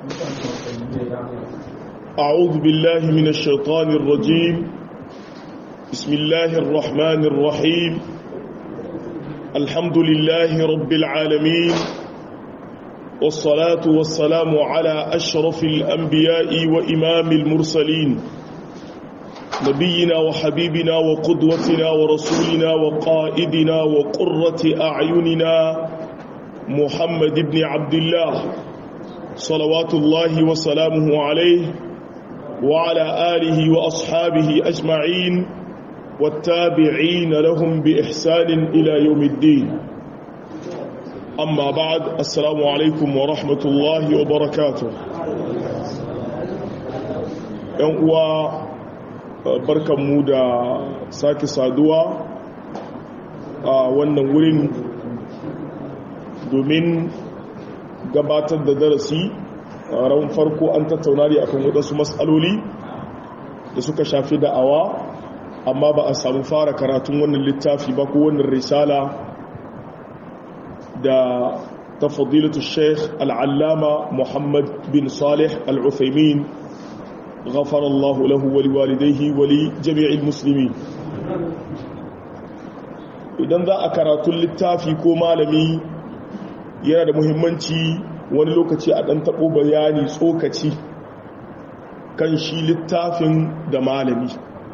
أعوذ بالله من الشيطان الرجيم بسم الله الرحمن الرحيم الحمد لله رب العالمين والصلاة والسلام على أشرف الأنبياء وإمام المرسلين نبينا وحبيبنا وقدوتنا ورسولنا وقائدنا وقرة أعيننا محمد بن عبد الله صلوات الله وسلامه عليه وعلى آله وأصحابه أجمعين والتابعين لهم بإحسان إلى يوم الدين أما بعد السلام عليكم ورحمة الله وبركاته يوم barkanmu da sake saduwa a wannan wurin domin gabatar da darasi a ran farko an tattauna ne akan waɗansu matsaloli da suka shafi da'awa amma ba a samu fara karatun wannan littafi ba ko wannan risala da ta fadilatu sheikh al'allama muhammad bin salih al'uthaimin غفر الله له ولوالديه ولجميع المسلمين idan za a karatun littafi ko malami yana da muhimmanci wani lokaci a ɗan taɓo bayani tsokaci kan shi littafin da malami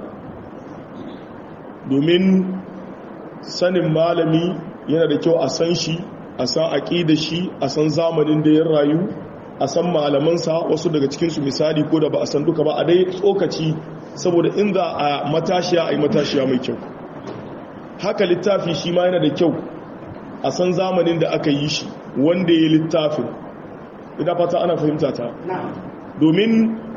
domin sanin malami yana da kyau a san shi a san aƙida shi a san zamanin da ya rayu a san malamansa wasu daga cikinsu misali ko da ba a san duka ba a dai tsokaci saboda in za a matashiya a yi matashiya mai kyau haka littafi shi ma yana da kyau a san zamanin da aka yi shi wanda ya yi littafin ina fata ana fahimta ta domin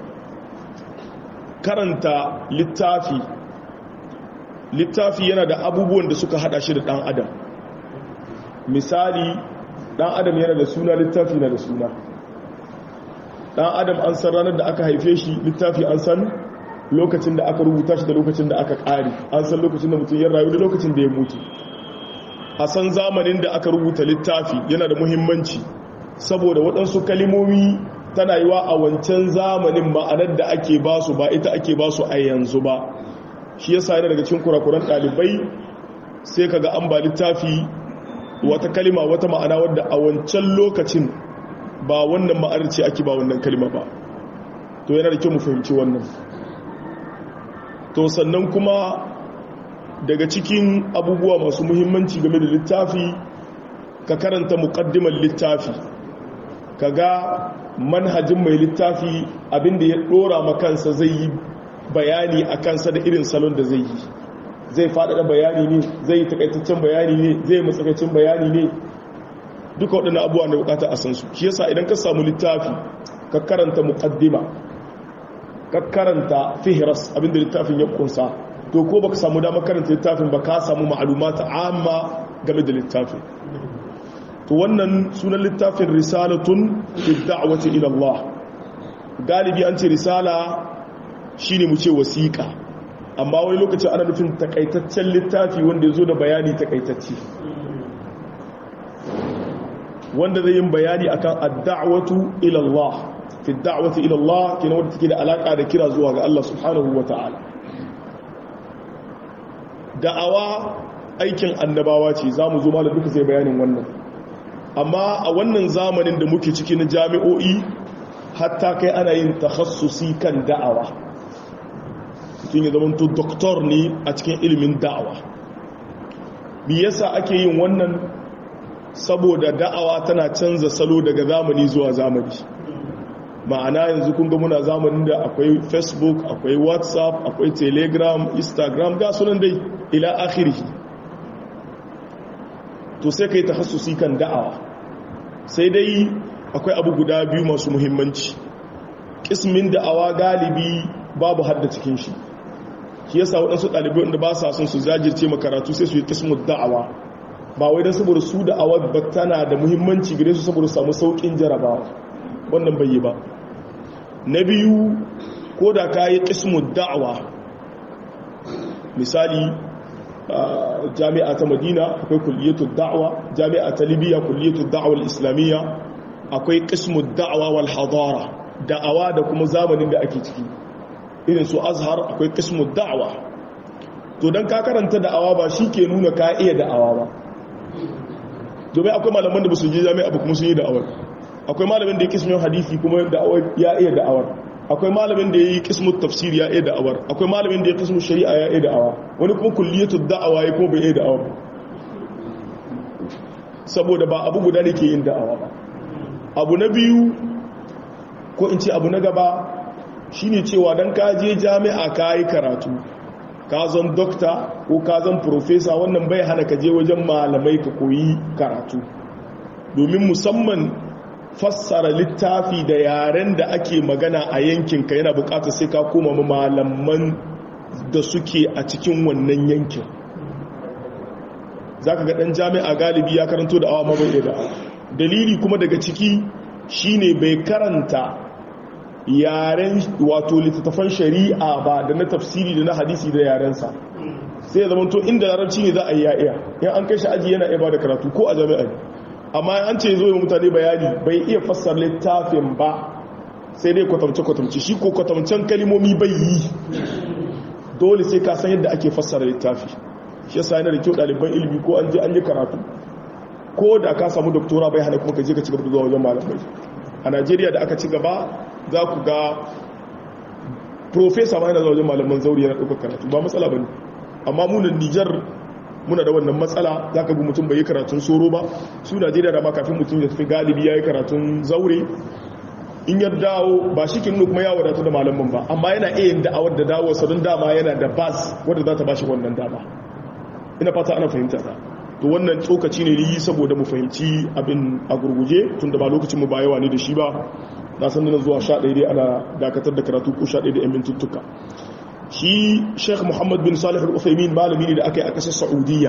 karanta littafi littafi yana da abubuwan da suka hada shi da dan adam misali dan adam yana da suna littafi na da suna dan adam an san ranar da aka haife shi littafi an san lokacin da aka rubuta shi da lokacin da aka ƙari an san lokacin da mutum ya rayu da lokacin da ya mutu a san zamanin da aka rubuta littafi yana da muhimmanci saboda waɗansu kalimomi tana yiwa a wancan zamanin ma'anar da ake ba su ba ita ake ba su a yanzu ba shi yasa yana daga cikin kurakuran ɗalibai sai kaga an ba littafi wata kalima wata ma'ana wadda a wancan lokacin ba wannan ma'anar ce ake ba wannan kalima ba to yana da kyau mu fahimci wannan to sannan kuma daga cikin abubuwa masu muhimmanci game da littafi ka karanta muqaddimar littafi kaga manhajin mai littafi abinda ya dora makansa zai yi bayani a kansa da irin salon da zai yi zai faɗaɗa bayani ne zai yi takaitaccen bayani ne zai yi matsakaicin bayani ne duka waɗannan abubuwa da bukata a san su shi yasa idan ka samu littafi ka karanta muqaddima ka karanta fihras abinda littafin ya kunsa to ko baka samu dama karanta littafin ba ka samu ma'lumata amma game da littafin to wannan sunan littafin risalatun fi da'wati ila Allah galibi an ce risala shine mu ce wasiqa amma wani lokaci ana nufin takaitaccen littafi wanda ya zo da bayani takaitacce wanda zai yin bayani akan ad-da'watu ila Allah fi ad-da'wati ila Allah kina wanda take da alaka da kira zuwa ga Allah subhanahu wata'ala da'awa aikin annabawa ce zamu zo malam duka zai bayanin wannan amma a wannan zamanin da muke ciki na jami'o'i hatta kai ana yin takhassusi kan da'awa mutum ya zama to doktor ne a cikin ilimin da'awa me yasa ake yin wannan saboda da'awa tana canza salo daga zamani zuwa zamani ma'ana yanzu kun ga muna zamanin da akwai facebook akwai whatsapp akwai telegram instagram ga sunan dai ila akhiri to sai kai tahassusi kan da'awa sai dai akwai abu guda biyu masu muhimmanci kismin da'awa galibi babu hadda cikin shi shi yasa waɗansu ɗalibai wanda ba sa son su zajirce makaratu sai su yi kismin da'awa ba wai don saboda su da awar ba tana da muhimmanci gare su saboda samu saukin jarabawa wannan bai yi ba na biyu ko da ka yi ƙismul da'awa misali jami'a ta madina akwai kulliyatul da'awa jami'a ta libya kulliyatul da'awa islamiyya akwai qismud da'wa wal hadara da'awa da kuma zamanin da ake ciki irin su azhar akwai qismud da'wa to dan ka karanta da'awa ba shi ke nuna ka iya da'awa ba domin akwai malaman da ba su je jami'a ba kuma sun yi da'awar akwai malamin da ya kismin hadisi kuma da'awar ya iya da'awar akwai malamin da ya yi kismin tafsir ya iya da'awar akwai malamin da ya kismin shari'a ya iya da'awa wani kuma kulliyatu da'awa ya kuma bai iya da'awar saboda ba abu guda ne ke yin da'awa ba abu na biyu ko in ce abu na gaba shine cewa dan ka je jami'a ka yi karatu ka zan dokta ko ka zan profesa wannan bai hana ka je wajen malamai ka koyi karatu domin musamman fassara littafi da yaren da ake magana a yankinka yana bukatar sai ka koma malaman da suke a cikin wannan yankin za ka ga ɗan jami'a galibi ya karanto da awa mabai da dalili kuma daga ciki shine bai karanta yaren wato littattafan shari'a ba da na tafsiri da na hadisi da yarensa sai ya zama to inda larabci ne za a yi ya'iya in an kai shi aji yana iya ba da karatu ko a jami'a amma an ce zo yi mutane bayani bai iya fassar littafin ba sai dai kwatamce-kwatamce shi ko kwatamcen kalimomi bai yi dole sai ka san yadda ake fassara littafi shi yasa yana da kyau ɗaliban ilimi ko an je an yi karatu ko da ka samu doktora bai hana kuma ka je ka ci gaba da zuwa wajen malamai a najeriya da aka ci gaba za ku ga profesa ma yana zuwa wajen malaman zauri yana ɗaukar karatu ba matsala ba ne amma munan nijar muna da wannan matsala za ka bi mutum bai yi karatun soro ba su najeriya da ma kafin mutum ya tafi galibi ya yi karatun zaure in ya dawo ba shi kin kuma ya wadatu da malaman ba amma yana iya yin da'awar da dawo sa don dama yana da bas wadda za ta ba shi wannan dama ina fata ana fahimta ta to wannan tsokaci ne yi saboda mu fahimci abin a gurguje tun da ba lokacin mu ba yawa ne da shi ba na san nan zuwa sha ɗaya dai ana dakatar da karatu ko sha ɗaya da yan mintuttuka shi sheikh muhammad bin salih al-uthaymin malami ne da aka yi a ƙasar saudiya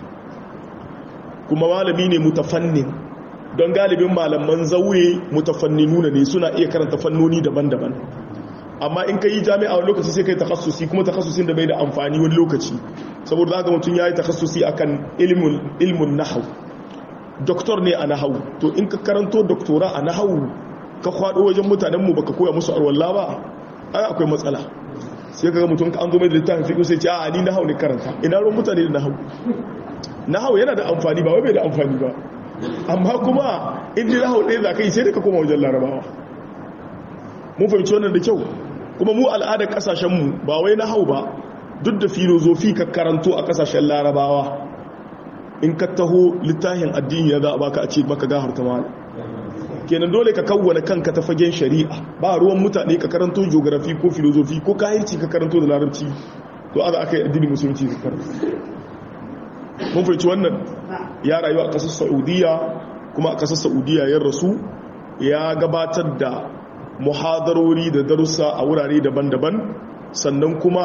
kuma malami ne mutafannin don galibin malaman zaure mutafanninu ne suna iya karanta fannoni daban-daban amma in ka yi jami'a wani lokaci sai ka yi takassusi kuma takassusin da bai da amfani wani lokaci saboda za ga mutum ya yi takassusi a kan ilmin nahau doktor ne a nahau to in ka karanto doktora a nahau ka kwado wajen mutanenmu baka koya musu arwalla ba ai akwai matsala sai ka ga mutum ka an zo mai da littafin fiƙo sai ce a ni nahau ne karanta ina ruwan mutane da nahau nahau yana da amfani ba wai bai da amfani ba amma kuma inda nahau ɗaya za ka yi sai da ka koma wajen larabawa mun fahimci wannan da kyau kuma mu al'adar kasashenmu ba wai na hau ba duk da filozofi ka karanto a kasashen larabawa in ka taho littafin addini ya za a baka a ce maka gahar ta mala kenan dole ka kawwana kanka ta fagen shari'a ba ruwan mutane ka karanto geografi ko filozofi ko kayanci ka karanto da larabci to aza aka yi addini musulunci ka karanta mun fahimci wannan ya rayu a kasar saudiya kuma a kasar saudiya ya rasu ya gabatar da muhadarori da darussa a wurare daban-daban sannan kuma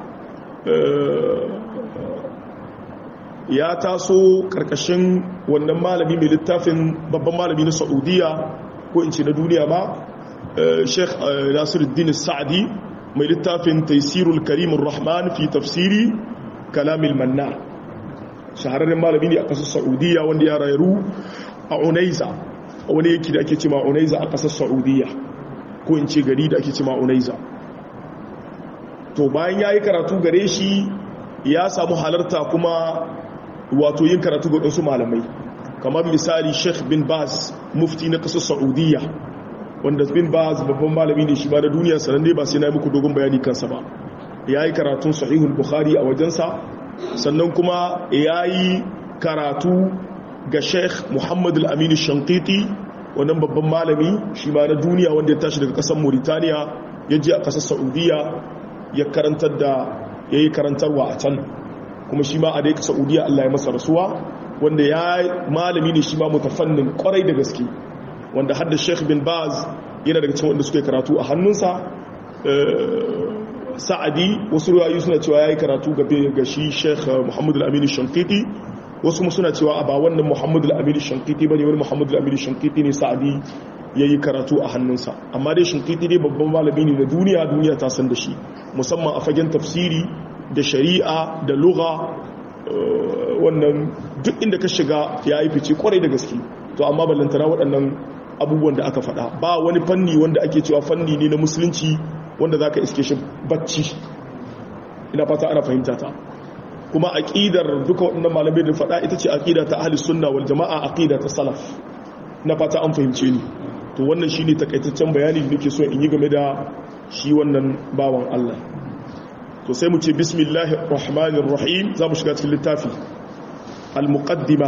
ya taso karkashin wannan malami mai littafin babban malami na saudiya ko in ce na duniya ma sheikh nasiruddin sa'adi mai littafin taisirul karimun rahman fi tafsiri kalamil manna shahararren malami ne a kasar saudiya wanda ya rayu a unaiza wani yake da ake ce ma unaiza a kasar saudiya ko in ce gari da ake ce ma'unaiza to bayan ya yi karatu gare shi ya samu halarta kuma wato yin karatu ga wasu malamai kamar misali sheikh bin baz mufti na ƙasar saudiya wanda bin baz babban malami ne shi ba da duniya sananne ba sai na yi muku dogon bayani kansa ba ya yi karatun sahihul bukhari a wajensa sannan kuma ya yi karatu ga sheikh muhammadu al-aminu shankiti wannan babban malami shi ma na duniya wanda ya tashi daga kasar mauritaniya ya je a kasar saudiya ya karantar da ya yi karantarwa a can kuma shi ma a daika saudiya allah ya masa rasuwa wanda ya malami ne shi ma mutafannin kwarai da gaske wanda hadda sheikh bin baz yana daga cikin wanda suke karatu a hannunsa sa'adi wasu ruwayu suna cewa ya yi karatu ga shi sheikh muhammadu al-aminu shankiti wasu suna cewa a ba wannan muhammadu al-amiri shankiti ba ne wani muhammadu al-amiri shankiti ne sa'adi ya yi karatu a hannunsa amma dai shankiti dai babban malami ne na duniya duniya ta san da shi musamman a fagen tafsiri da shari'a da lugha wannan duk inda ka shiga ya yi fice kwarai da gaske to amma ballantana waɗannan abubuwan da aka faɗa ba wani fanni wanda ake cewa fanni ne na musulunci wanda za ka iske shi bacci ina fata ana fahimta ta kuma aƙidar duka waɗannan malamai da faɗa ita ce aƙida ta ahli sunna wal jama'a aƙida ta salaf na fata an fahimce ni to wannan shine takaitaccen bayani da nake so in yi game da shi wannan bawan Allah to sai mu ce bismillahir rahmanir rahim za mu shiga cikin littafi al muqaddima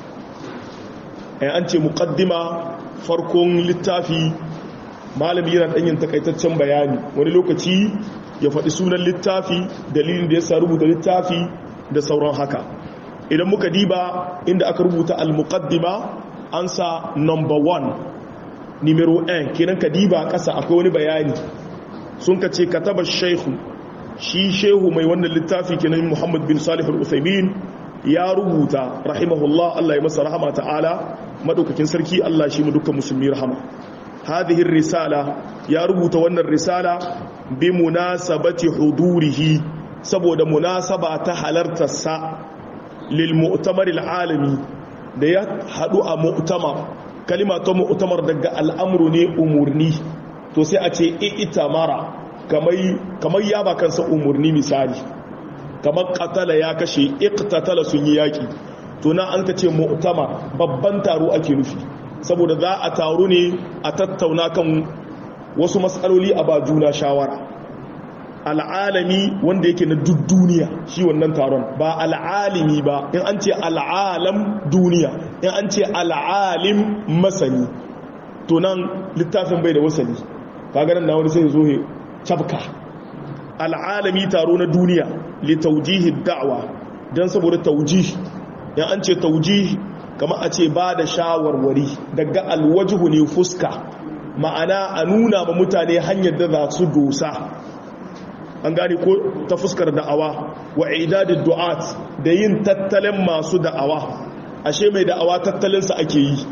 ai an ce muqaddima farkon littafi malami yana ɗanyin takaitaccen bayani wani lokaci ya faɗi sunan littafi dalilin da ya sa rubuta littafi da sauran haka idan muka diba inda aka rubuta al-muqaddima an sa number 1 numero 1 kenan ka diba ƙasa akwai wani bayani sun ka ce kataba shehu shi shehu mai wannan littafi kenan muhammad bin salih al-uthaymin ya rubuta rahimahullah Allah ya masa rahama ta'ala madaukakin sarki Allah shi mu dukkan musulmi rahama hadhihi risala ya rubuta wannan risala bi munasabati hudurihi saboda munasaba ta halartarsa lil mu'tamar alami da ya hadu a mu'tamar kalima ta mu'tamar daga al'amru ne umurni to sai a ce itamara kamar kamar ya ba kansa umurni misali kamar qatala ya kashe iqtatala sun yi yaki to na an ka ce mu'tamar babban taro ake nufi saboda za a taru ne a tattauna kan wasu matsaloli a ba juna shawara al'alami wanda yake na duk duniya shi wannan taron ba al'alimi ba in an ce al'alam duniya in an ce al'alim masani to nan littafin bai da wasani kaganan na wani sai zo he cabka al'alami taro na duniya li taujihi da'wa don saboda taujihi in an ce taujihi kama a ce ba da shawarwari daga alwajihu ne fuska ma'ana a nuna ma mutane hanyar da za su dosa an gane ko ta fuskar da'awa wa idadid du'at da yin tattalin masu da'awa ashe mai da'awa tattalinsa ake yi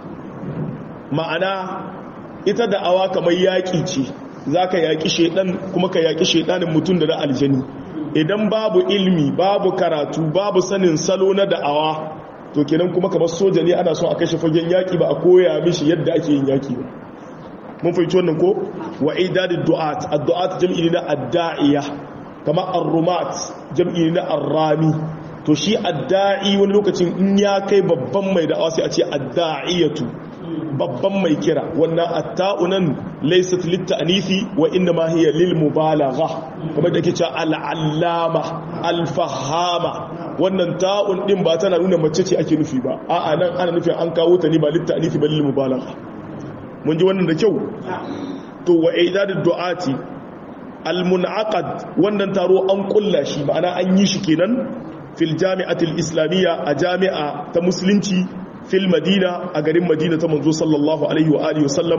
ma'ana ita da'awa kamar yaƙi ce za ka yaƙi shaidan kuma ka yaƙi shaidanin mutum da da aljani idan babu ilmi babu karatu babu sanin salo na da'awa to kenan kuma kamar soja ne ana son a kashe fagen yaki ba a koya mishi yadda ake yin yaki ba mun fahimci wannan ko wa idadid du'at ad-du'at jam'i na ad-da'iya kamar ar-rumat jam'i na ar-rami to shi ad-da'i wani lokacin in ya kai babban mai da'awa sai a ce ad-da'iyatu babban mai kira wannan at-ta'unan laysat lit-ta'nifi wa inna ma hiya lil mubalagha kamar da ke cewa al-allama al-fahama wannan ta'un din ba tana nuna mace ce ake nufi ba a'a nan ana nufin an kawo ta ne ba litta'anifi ba lil mubalagha mun ji wannan da kyau to wa idadud du'ati al munaqad wannan taro an kulla shi ma'ana an yi shi kenan fil jami'atil islamiyya a jami'a ta musulunci fil madina a garin madina ta manzo sallallahu alaihi wa alihi wasallam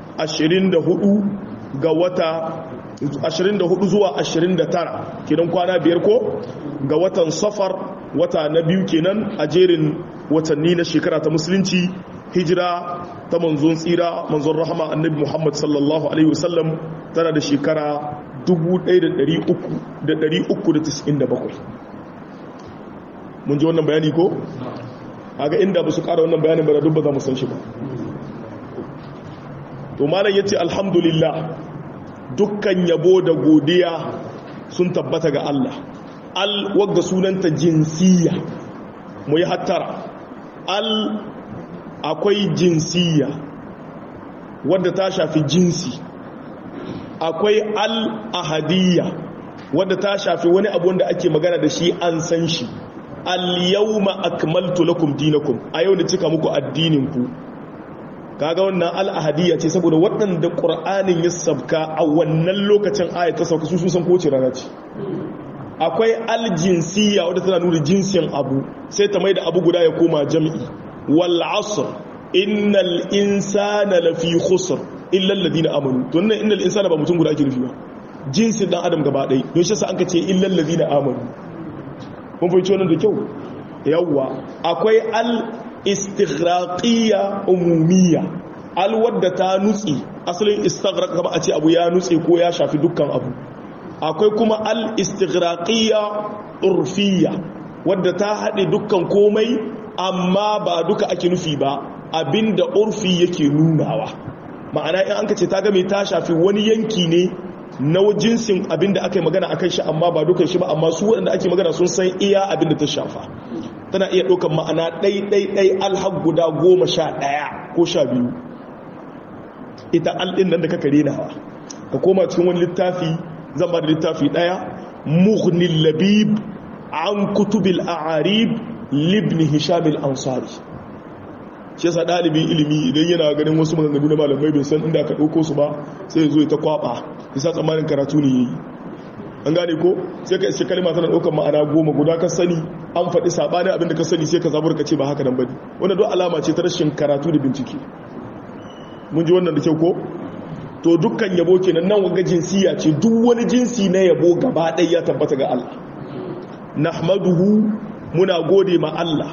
24 ga wata 24 zuwa 29 kenan kwana biyar ko ga watan safar wata na biyu kenan a jerin watanni na shekara ta musulunci hijira ta manzon tsira manzon rahama annabi muhammad sallallahu alaihi wasallam tana da shekara 1397 mun ji wannan bayani ko? aga inda ba su kara wannan bayanin ba da dubba za mu san shi ba to malam ya ce alhamdulillah dukkan yabo da godiya sun tabbata ga Allah al wadda sunanta jinsiya mu yi hattara al akwai jinsiya wadda ta shafi jinsi akwai al ahadiyya wadda ta shafi wani abu wanda ake magana da shi an san shi al yawma akmaltu lakum dinakum a yau da cika muku addininku kaga wannan al'ahadiyya ce saboda waɗanda ƙur'anin ya sabka a wannan lokacin aya ta sauka su san kowace rana ce akwai aljinsiya wadda tana nuna jinsin abu sai ta mai da abu guda ya koma jam'i wal asr innal insana lafi khusr illa alladhina amanu to nan innal insana ba mutum guda ake nufi ba jinsin dan adam gaba ɗaya don shi sa an ka ce illa alladhina amanu mun fahimci wannan da kyau yawwa akwai al istighraqiyya umumiyya alwadda ta nutsi asalin istighraq kama a ce abu ya nutse ko ya shafi dukkan abu akwai kuma al istighraqiyya urfiyya wadda ta haɗe dukkan komai amma ba duka ake nufi ba abinda urfi yake nunawa ma'ana in an ka ce ta game ta shafi wani yanki ne na jinsin abinda aka yi magana akan shi amma ba dukan shi ba amma su waɗanda ake magana sun san iya abinda ta shafa tana iya ɗaukan ma'ana ɗai-ɗai-ɗai alhaq guda goma sha ɗaya ko sha biyu ita alɗin nan da kaka renawa ka koma cikin wani littafi zan ba da littafi ɗaya muhnil labib an kutubil a'arib libni hishamil ansari shi yasa ɗalibin ilimi idan yana ganin wasu maganganu na malamai bai san inda aka ɗauko su ba sai ya zo ya ta kwaɓa isa tsammanin karatu ne yayi an gane ko sai ka iske kalma tana ɗaukar ma'ana goma guda ka sani an faɗi saɓanin abinda ka sani sai ka zabar ka ce ba haka nan bane wanda don alama ce ta rashin karatu da bincike mun ji wannan da kyau ko to dukkan yabo kenan nan wanga jinsiya ce duk wani jinsi na yabo gaba ɗaya ya tabbata ga Allah nahmaduhu muna gode ma Allah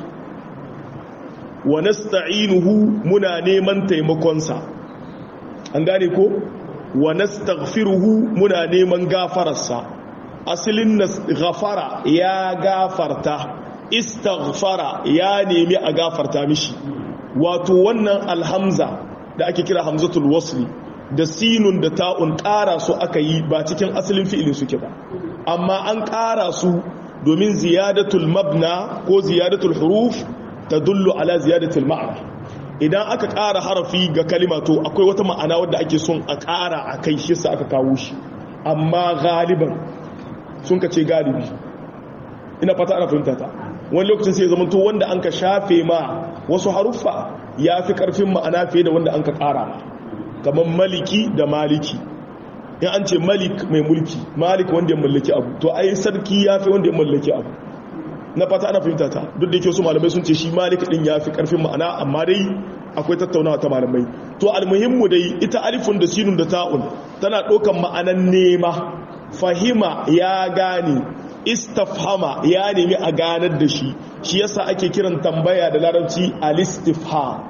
wa nasta'inuhu muna neman taimakonsa an gane ko wa nastaghfiruhu muna neman gafararsa asalin ghafara ya gafarta istaghfara ya nemi a gafarta mishi wato wannan alhamza da ake kira hamzatul wasli da sinun da ta'un ƙara su aka yi ba cikin asalin fi'ilin suke ba amma an ƙara su domin ziyadatul mabna ko ziyadatul huruf ta dullu ala ziyadatul ma'ana idan aka ƙara harafi ga kalima to akwai wata ma'ana wadda ake son a ƙara a kai shi sa aka kawo shi amma galiban sun ka ce galibi ina fata ana fahimta ta wani lokacin sai zama to wanda an ka shafe ma wasu haruffa ya fi ƙarfin ma'ana fiye da wanda an ka ƙara ma kamar maliki da maliki in an ce malik mai mulki malik wanda ya mallaki abu to ai sarki ya fi wanda ya mallaki abu na fata ana fahimta ta duk da yake wasu malamai sun ce shi malik din ya fi karfin ma'ana amma dai akwai tattaunawa ta malamai to almuhimmu dai ita alifun da sinun da ta'un tana ɗaukan ma'anan nema fahima ya gane istafhama ya nemi a ganar da shi shi yasa ake kiran tambaya da larabci alistifham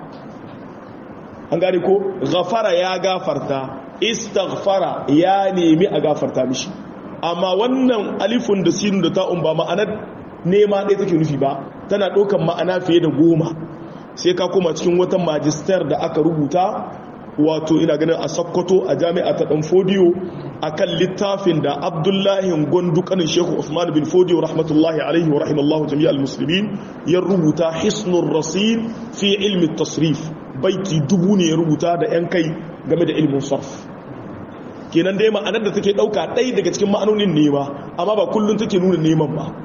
an gane ko ghafara ya gafarta istaghfara ya nemi a gafarta mishi amma wannan alifun da sinun da ta'un ba ma'anar nema ɗaya take nufi ba tana ɗaukan ma'ana fiye da goma sai ka koma cikin wata majistar da aka rubuta wato ina ganin a sokoto a jami'a ta ɗan fodiyo a kan littafin da abdullahi gwandu kanin shehu usman bin fodiyo rahmatullahi alaihi wa rahimallahu jami'al musulmin ya rubuta hisnun rasil fi ilmi tasrif baiti dubu ne ya rubuta da 'yan kai game da ilmin sarf kenan dai ma'anar da take ɗauka ɗaya daga cikin ma'anonin nema amma ba kullum take nuna neman ba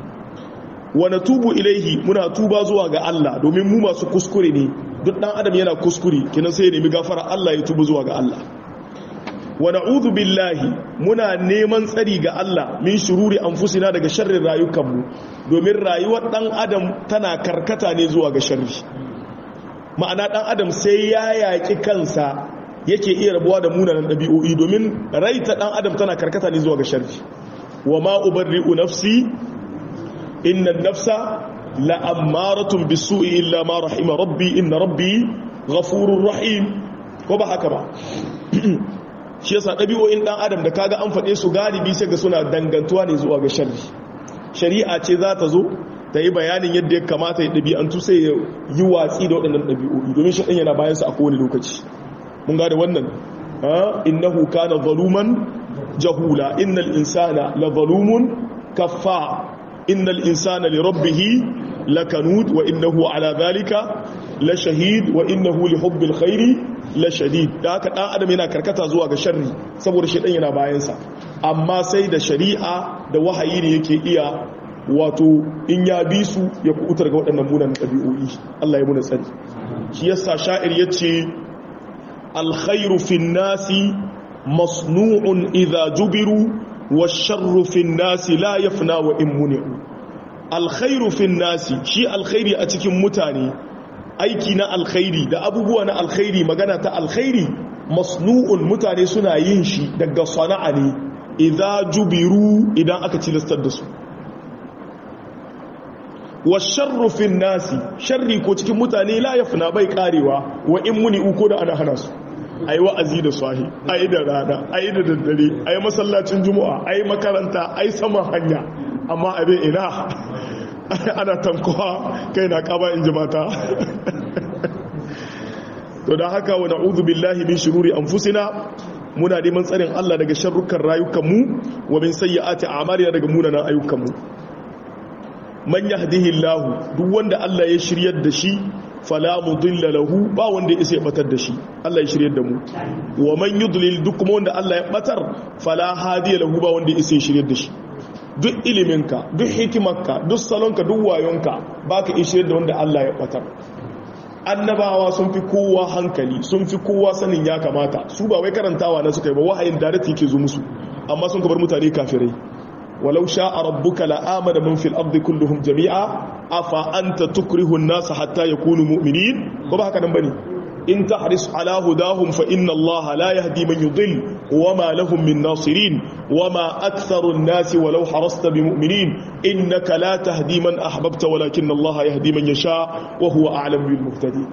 wa tubu ilaihi muna tuba zuwa ga Allah domin mu masu kuskure ne duk dan adam yana kuskure kenan sai ya nemi gafara Allah ya tuba zuwa ga Allah wa na'udhu billahi muna neman tsari ga Allah min shururi anfusina daga sharrin rayukanmu domin rayuwar dan adam tana karkata ne zuwa ga sharri ma'ana dan adam sai ya yaki kansa yake iya rabuwa da munanan dabi'o'i domin raita dan adam tana karkata ne zuwa ga sharri wa ma ubarri'u nafsi inna nafsa la'ammaratun bisu'i illa ma rahima rabbi inna rabbi ghafurur rahim ko ba haka ba shi yasa dabi'o'in dan adam da kaga an fade su galibi sai ga suna dangantuwa ne zuwa ga sharri shari'a ce za ta zo ta yi bayanin yadda ya kamata ya dabi'antu sai ya yi watsi da waɗannan dabi'o'i domin shi yana bayan sa a kowane lokaci mun ga da wannan innahu kana zaluman jahula innal insana la zalumun kaffa innal insana li rabbih lakanud wa innahu ala dhalika la shahid wa innahu li hubbil khairi la shadid da haka dan adam yana karkata zuwa ga sharri saboda shedan yana bayan sa amma sai da shari'a da wahayi ne yake iya wato in ya bi su ya kubutar ga waɗannan munan ɗabi'o'i Allah ya muna tsari shi yasa sha'ir yace alkhairu fin nasi masnu'un idha jubiru والشر في الناس لا يفنى وإن منع الخير في الناس شي الخير أتكم متاني aiki na alkhairi da abubuwa na alkhairi magana ta alkhairi masnu'un mutane suna yin shi daga sana'a ne idza jubiru idan aka tilastar da su wa sharru fin nasi sharri ko cikin mutane la yafna bai karewa wa in muni uko da ana hana su a yi wa'azi da swahi a yi da rana a yi da daddare a yi masallacin juma'a a yi makaranta a yi saman hanya amma abin ina ana tankowa kai na kaba in ji mata to da haka wa na'udhu billahi min shururi anfusina muna neman tsarin Allah daga sharrukan rayukanmu wa min sayyiati a'malina daga munanan ayyukanmu man yahdihillahu duk wanda Allah ya shiryar da shi fala mudilla lahu ba wanda ya batar da shi Allah ya shiryar da mu wa man yudlil duk kuma wanda Allah ya batar fala hadiya lahu ba wanda ya shiryar da shi duk iliminka duk hikimarka duk salonka duk wayonka baka iya shiryar da wanda Allah ya batar annabawa sun fi kowa hankali sun fi kowa sanin ya kamata su ba wai karantawa na suka yi ba wahayin da ke zo musu amma sun kabar mutane kafirai walau sha'a rabbuka la'amana man fil ardi kulluhum jami'a afa anta tukrihu an-nas hatta yakunu mu'minin ko ba haka nan bane in tahris ala hudahum fa inna Allah la yahdi man yudhill wama lahum min nasirin wama aktharu an-nas walau harasta bimu'minin innaka la tahdi man ahbabta walakin Allah yahdi man yasha wa huwa a'lamu bil muhtadin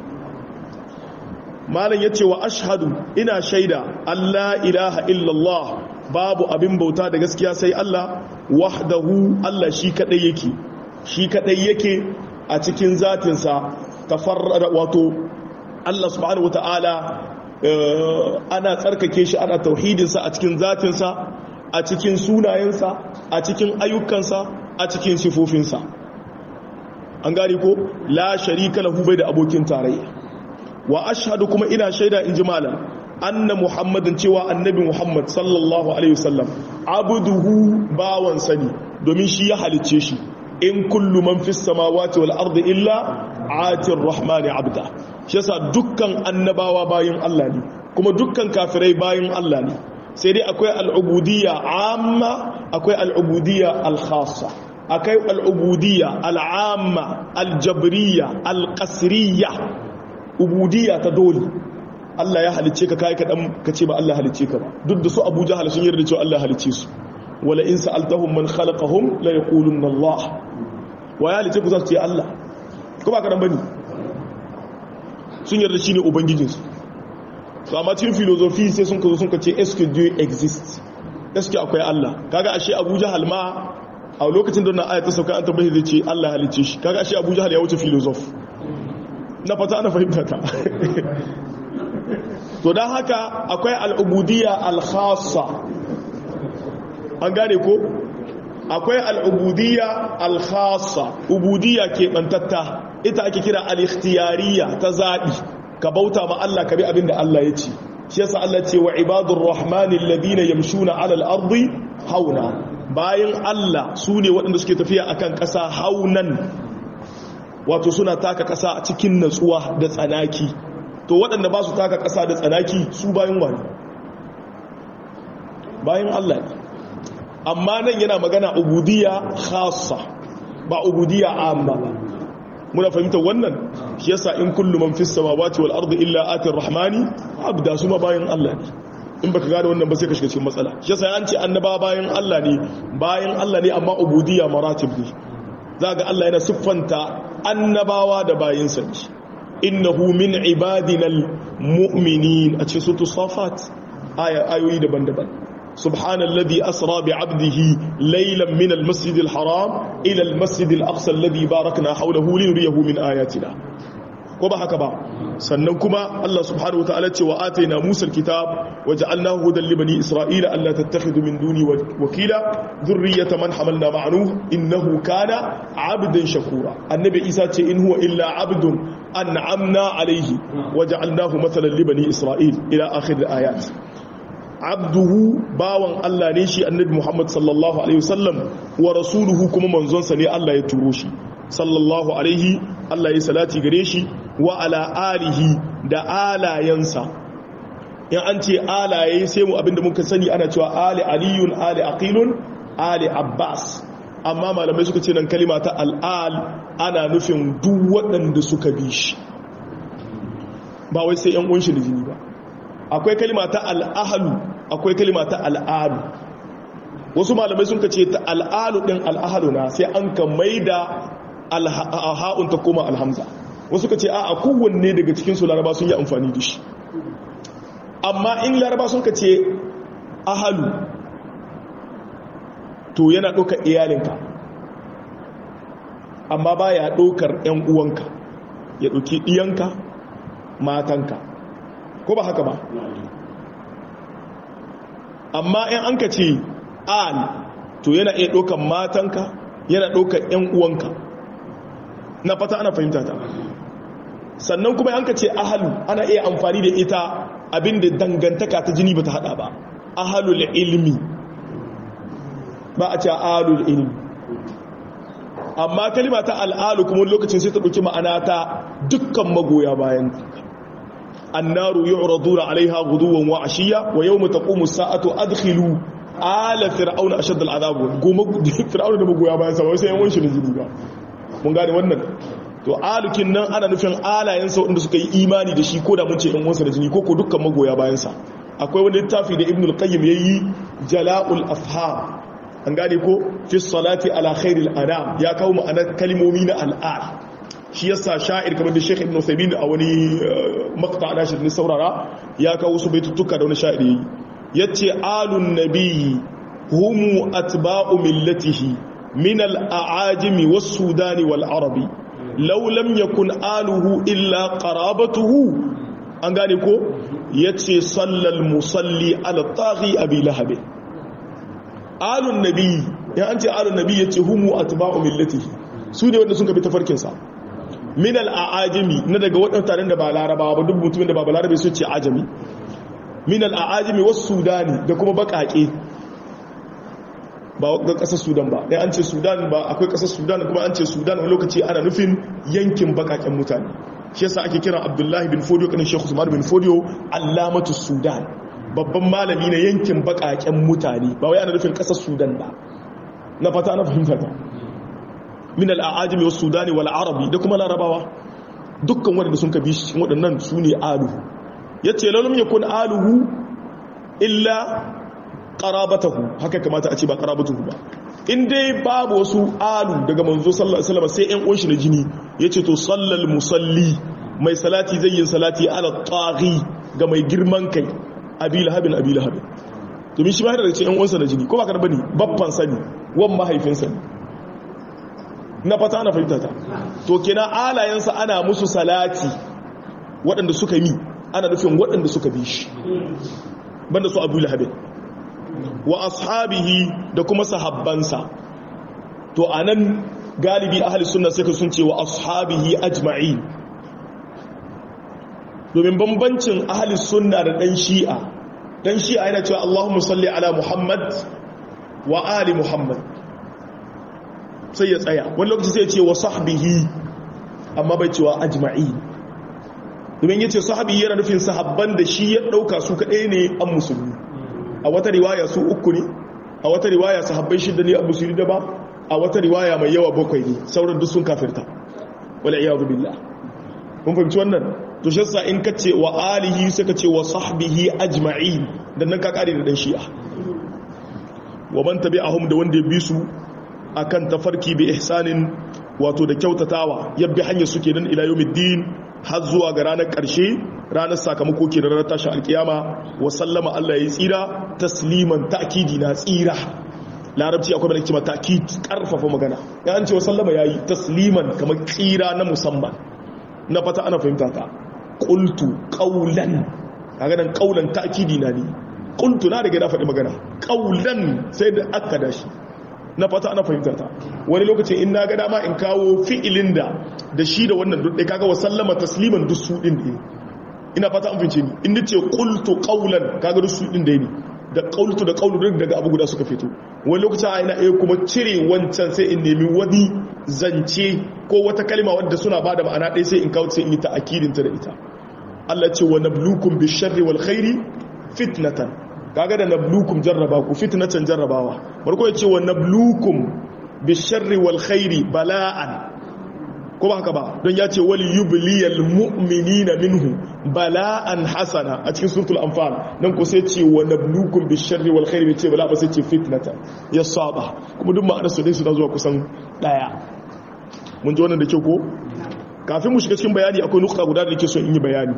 malan yace wa ashhadu ina shaida Allah ilaha illa Allah babu abin bauta da gaskiya sai Allah wahdahu Allah shi kadai yake shi kadai yake a cikin zatinsa tafarrada wato Allah subhanahu wataala ana tsarkake shi ana tauhidinsa a cikin zatinsa a cikin sunayensa a cikin ayyukansa a cikin sifofinsa an gari ko la sharika lahu bai da abokin tarayya wa ashhadu kuma ina shaida in ji malam anna muhammadin cewa annabi muhammad sallallahu alaihi wasallam abuduhu bawan sani domin shi ya halicce shi in kullu man fis samawati wal ardi illa atir rahmani abda shi yasa dukkan annabawa bayin Allah ne kuma dukkan kafirai bayin Allah ne sai dai akwai al'ubudiyya amma akwai al'ubudiyya al-khassa akwai al'ubudiyya al'amma al-jabriyya al-qasriyya ubudiyya ta dole Allah ya halicce ka kai kadan ka ce ba Allah halicce ka ba duk da su Abu Jahal sun yarda cewa Allah halicce su wala in sa'altahum man khalaqahum la yaqulunna Allah wa ya halicce ku za su ce Allah ko ba kadan bane sun yarda shine ubangijin su to amma cikin philosophy sai sun kazo sun kace est-ce que Dieu existe est-ce que akwai Allah kaga ashe Abu Jahal ma a lokacin da wannan aya ta sauka an tabbatar zai ce Allah halicce shi kaga ashe Abu Jahal ya wuce philosoph na fata ana fahimta ta to don haka akwai al'ubudiyya al-khassa an gane ko akwai al'ubudiyya al-khassa ubudiyya ke bantatta ita ake kira al-ikhtiyariya ta zaɓi ka bauta ma Allah ka bi abin da Allah ya ce shi yasa Allah ce wa ibadur rahmanin ladina yamshuna alal ardi hauna bayan Allah su ne waɗanda suke tafiya akan ƙasa haunan wato suna taka ƙasa a cikin natsuwa da tsanaki to waɗanda ba su taka ƙasa da tsanaki su bayan wani bayan Allah ne amma nan yana magana ubudiyya khassa ba ubudiyya amma ba muna fahimtar wannan shi yasa in kullu man fis samawati wal ardi illa atir rahmani abda su ma bayan Allah ne in baka gane wannan ba sai ka shiga cikin matsala shi yasa an ce annaba bayan Allah ne bayan Allah ne amma ubudiyya maratib ne za ga Allah yana siffanta annabawa da bayinsa ne innahu min ibadinal mu'minin a cikin sutu safat ayoyi daban-daban سبحان الذي أسرى بعبده ليلا من المسجد الحرام إلى المسجد الأقصى الذي باركنا حوله لنريه من آياتنا وبا هكذا سننكما الله سبحانه وتعالى وآتينا موسى الكتاب وجعلناه هدى لبني إسرائيل ألا تتخذوا من دوني وكيلا ذرية من حملنا مع نوح إنه كان عبدا شكورا النبي إيسا إن هو إلا عبد أنعمنا عليه وجعلناه مثلا لبني إسرائيل إلى آخر الآيات abduhu bawan Allah ne shi annabi Muhammad sallallahu alaihi wasallam wa rasuluhu kuma manzonsa ne Allah ya turo shi sallallahu alaihi Allah ya salati gare shi wa ala alihi da alayansa in an ce alaye sai mu abinda muka sani ana cewa ali aliyun ali aqilun ali abbas amma malamai suka ce nan kalima ta al'al ana nufin duk waɗanda suka bi shi ba wai sai yan unshi da jini ba akwai kalima ta al'ahalu akwai kalima ta al'adu wasu malamai sun ka ce ta al'alu ɗin al'ahalu na sai an ka mai da ha'un ta koma alhamza wasu ka ce a kowanne daga cikinsu laraba sun yi amfani da shi amma in laraba sun ka ce ahalu to yana ɗaukar iyalinka amma ba ya ɗaukar ‘yan uwanka ya ɗauki ɗiyanka matanka ko ba haka ba amma in an ka ce al to yana iya ɗaukan matanka yana ɗaukan 'yan uwanka na fata ana fahimta ta sannan kuma an ka ce ahalu ana iya amfani da ita abinda dangantaka ta jini ba ta hada ba ahalul ilmi ba a ce ahalul ilmi amma kalima ta al'alu kuma lokacin sai ta ɗauki ma'ana ta dukkan magoya bayan annaru yu'raduna 'alayha ghuduwan wa 'ashiyya wa yawma taqumu as-sa'atu adkhilu ala fir'auna ashadda al'adab goma fir'auna da magoya bayan sa sai yan wanshi da jini ba mun gane wannan to alukin nan ana nufin alayen sa wanda suka yi imani da shi ko da mun ce yan wansa da jini ko ko dukkan magoya bayan sa akwai wani littafi da ibn al-qayyim yayi jala'ul afham an gane ko fi salati ala khairil anam ya kawo ma'anar kalmomi na al'al shi yasa sha'ir kamar da Sheikh Ibn Uthaymeen a wani maqta da shi ne saurara ya kawo su baitutuka da wani sha'iri yace alun nabiyyi humu atba'u millatihi min al-a'ajimi was-sudani wal-arabi law lam yakun aluhu illa qarabatuhu an gane ko yace sallal musalli ala taghi abi lahab alun nabiyyi ya an ce alun nabiyyi yace humu atba'u millatihi su ne wanda sun kabi tafarkinsa min al'ajami na daga waɗanda taron da ba larabawa ba duk mutumin da ba larabe sun ce ajami min al'ajami wasu sudani da kuma baƙaƙe ba ga ƙasar sudan ba ɗaya an ce sudan ba akwai ƙasar sudan kuma an ce sudan wani lokaci ana nufin yankin baƙaƙen mutane shi yasa ake kiran abdullahi bin fodiyo kanin shekhu usman bin fodiyo allamatu sudan babban malami na yankin baƙaƙen mutane ba wai ana nufin ƙasar sudan ba na fata ana fahimta ta min al'ajami wasu sudani wal arabi da kuma larabawa dukkan wadanda sun kabi shi waɗannan su ne aluhu ya ce lalum ya kun aluhu illa ƙarabatahu haka kamata a ce ba ƙarabatahu ba in dai babu wasu alu daga manzo sallallahu alaihi wasallam sai ƴan uwanshi na jini yace to sallal musalli mai salati zai yin salati ala taghi ga mai girman kai abi lahabin abi lahabin domin shi ba da ce ƴan uwansa na jini ko ba ka bane babban sani wan mahaifinsa ne na fata ana fahimta ta to kenan alayensa ana musu salati waɗanda suka yi ana nufin waɗanda suka bi shi banda su abu lahabin wa ashabihi da kuma sahabbansa to anan galibi ahli sunna sai sun ce wa ashabihi ajma'i domin bambancin ahli sunna da dan shi'a dan shi'a yana cewa Allahumma salli ala Muhammad wa ali Muhammad sai ya tsaya wani lokaci sai ce wa sahbihi amma bai cewa ajma'i domin yace sahabi yana nufin sahabban da shi ya dauka su kadai ne an musulmi a wata riwaya su uku ne a wata riwaya sahabbai shida ne an musulmi da ba a wata riwaya mai yawa bakwai ne sauran duk sun kafirta wala iyadu billah kun fahimci wannan to shi yasa in kace wa alihi sai ka ce wa sahbihi ajma'in dan nan ka kare da dan shi'a wa man tabi'ahum da wanda ya bi su akan tafarki bi ihsanin wato da kyautatawa yabbi hanyar suke nan ila yawmiddin har zuwa ga ranar ƙarshe ranar sakamako ke da ranar tashin alkiyama wa sallama Allah ya yi tsira tasliman ta'kidi na tsira larabci akwai bane cewa ta'kid karfafa magana ya an ce wa sallama yayi tasliman kamar tsira na musamman na fata ana fahimta ta qultu qawlan kaga dan qawlan ta'kidi na ne qultu na daga na faɗi magana qawlan sai da aka dashi na fata ana fahimta ta wani lokacin in na ga dama in kawo fi'ilin da da shi da wannan duk kaga wa sallama tasliman duk su din ne ina fata an fince ni in nace qultu qawlan kaga duk su din da ne da qultu da qawlu duk daga abu guda suka fito wani lokacin ina iya kuma cire wancan sai in nemi wani zance ko wata kalma wadda suna bada ma'ana ɗaya sai in kawo sai in yi ta'akidin ta da ita Allah ce wa nablukum bisharri wal khairi fitnatan kaga da nablukum jarraba ku fitnatan jarrabawa barko yace wa nablukum bisharri wal khairi bala'an ko ba haka ba don yace wal yubliyal mu'minina minhu bala'an hasana a cikin suratul anfal nan ko sai ce wa nablukum bisharri wal khairi ce bala ba sai ce fitnatan ya saba kuma duk ma'anar su dai su zuwa kusan daya mun ji wannan da kyau ko kafin mu shiga cikin bayani akwai nukta guda da nake so in yi bayani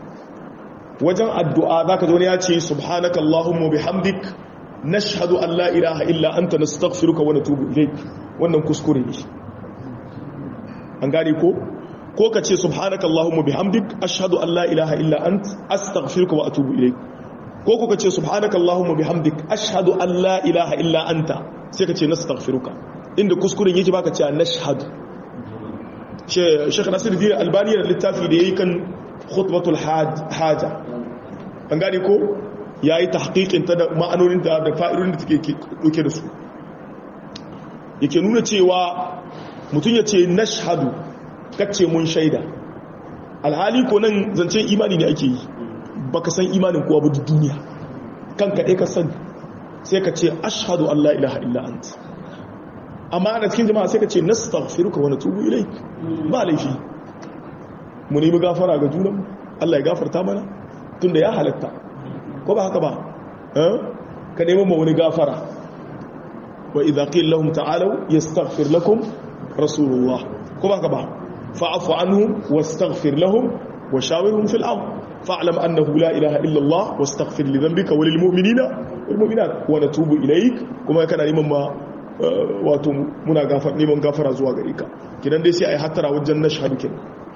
wajen addu'a za ka zaune ya ce subhanaka Allahumma bihamdik nashhadu an la ilaha illa anta nastaghfiruka wa natubu ilayk wannan kuskure ne an gane ko ko ka ce subhanaka allahumma bihamdik ashhadu an la ilaha illa ant astaghfiruka wa atubu ilayk ko ko ka ce subhanaka allahumma bihamdik ashhadu an la ilaha illa anta sai ka ce nastaghfiruka inda kuskuren yake baka ce nashhadu Sheikh Nasiruddin Albani da littafi da yayi kan khutbatul haja an gane ko yayi tahqiqin ta da ma'anonin ta da fa'idodin da take dauke da su yake nuna cewa mutum ya ce nashhadu kace mun shaida alhali ko nan zancen imani ne ake yi baka san imanin kowa ba duniya kanka ɗaya ka sani sai ka ce ashhadu an la ilaha illa anta amma ana cikin jama'a sai ka ce nastaghfiruka wa natubu ilaik ba laifi mu nemi gafara ga junan Allah ya gafarta mana tunda ya halatta ko ba haka ba ka nemi ma wani gafara wa idza qila lahum ta'alu yastaghfir lakum rasulullah ko ba haka ba fa'fu anhum wastaghfir lahum wa shawirhum fil amr fa'lam annahu la ilaha illa Allah wastaghfir li dhanbika wa lil mu'minina wal mu'minat wa natubu ilaik kuma kana neman ma wato muna gafar neman gafara zuwa gare ka kidan dai sai ai hattara wajen nashhadu kin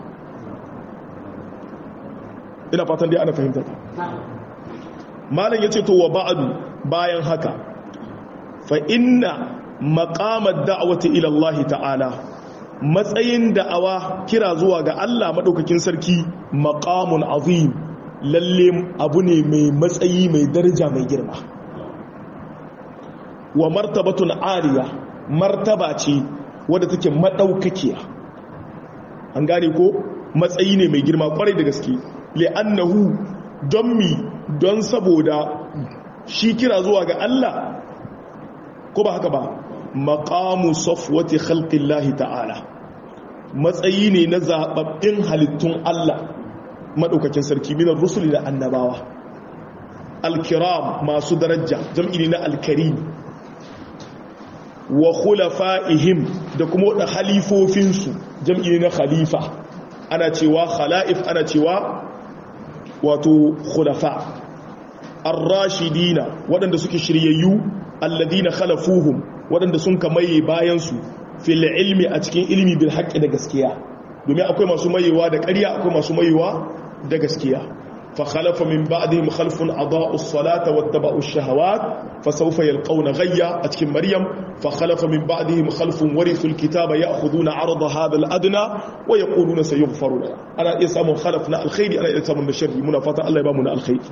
ina fatan dai ana fahimta malam yace to wa ba'du bayan haka fa inna maqamad da'wati ila Allah ta'ala matsayin da'awa kira zuwa ga Allah madaukakin sarki maqamun azim lalle abu ne mai matsayi mai daraja mai girma wa martabatun aliya martaba ce wadda take madaukakiya an gane ko matsayi ne mai girma kwarai da gaske li'annahu don mi don saboda shi kira zuwa ga Allah ko ba haka ba maqamu safwati khalqillahi ta'ala matsayi ne na zababbin halittun Allah madaukakin sarki minar rusuli da annabawa alkiram masu daraja jam'i na alkarim wa khulafa'ihim da kuma da halifofinsu jam'i na khalifa ana cewa khala'if ana cewa wato khulafa ar-rashidina waɗanda suke shiryayyu alladina khalafuhum waɗanda sun kamaye bayansu fil ilmi a cikin ilmi bil haqqi da gaskiya domin akwai masu mayewa da ƙarya akwai masu mayewa da gaskiya fa khalafa min ba'dihim khalfun adaa'u as-salata wattaba'u ash-shahawat fa sawfa yalqawna ghayya a cikin maryam fa khalafa min ba'dihim khalfun warithu al-kitaba ya'khuduna 'arada hadha al-adna wa yaquluna sayughfaru lana ana iya samun khalaf na alkhairi ana iya samun na sharri muna fata Allah ya ba mu na alkhairi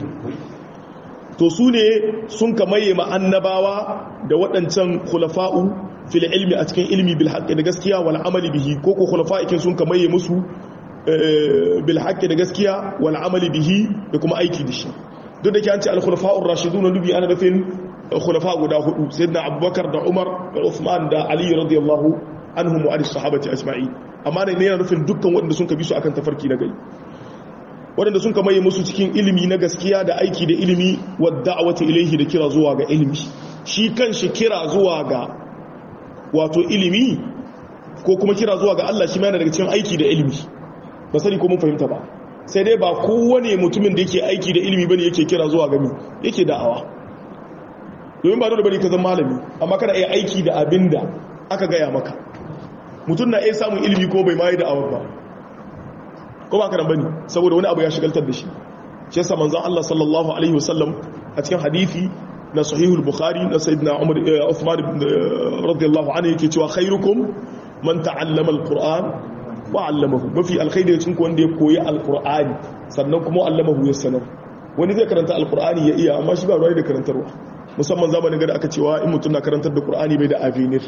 to su ne sun kamaye annabawa da waɗancan khulafa'u fil ilmi a cikin ilmi bil haqqi da gaskiya wal amali bihi ko ko khulafa'ikin sun kamaye musu bil haqqi da gaskiya wal amali bihi da kuma aiki da shi duk da ke an ce al khulafa'ur rashidun nubi ana nufin khulafa guda hudu sayyidina abubakar da umar da uthman da ali radiyallahu anhum wa as-sahabati ajma'in amma ne yana nufin dukkan waɗanda sun kabi su akan tafarki na gari waɗanda sun kamaye musu cikin ilimi na gaskiya da aiki da ilimi wadda a wata ilaihi da kira zuwa ga ilimi shi kan shi kira zuwa ga wato ilimi ko kuma kira zuwa ga Allah shi ma yana daga cikin aiki da ilimi ba sani ko mun fahimta ba sai dai ba kowane mutumin da yake aiki da ilimi bane yake kira zuwa ga mi yake da'awa domin ba dole bane ka zama malami amma kana iya aiki da abin da aka gaya maka mutum na iya samun ilimi ko bai ma yi da'awa ba ko ba karan bane saboda wani abu ya shigaltar da shi shi yasa manzon Allah sallallahu alaihi wasallam a cikin hadisi na sahihul bukhari na sayyidina umar uthman radiyallahu anhu yake cewa khairukum man ta'allama alquran wa 'allamahu mafi alkhairi cikin ku wanda ya koyi alqur'ani sannan kuma allamahu ya sanar wani zai karanta alqur'ani ya iya amma shi ba ruwa da karantarwa musamman zamanin da aka cewa in mutum na karantar da qur'ani bai da avenir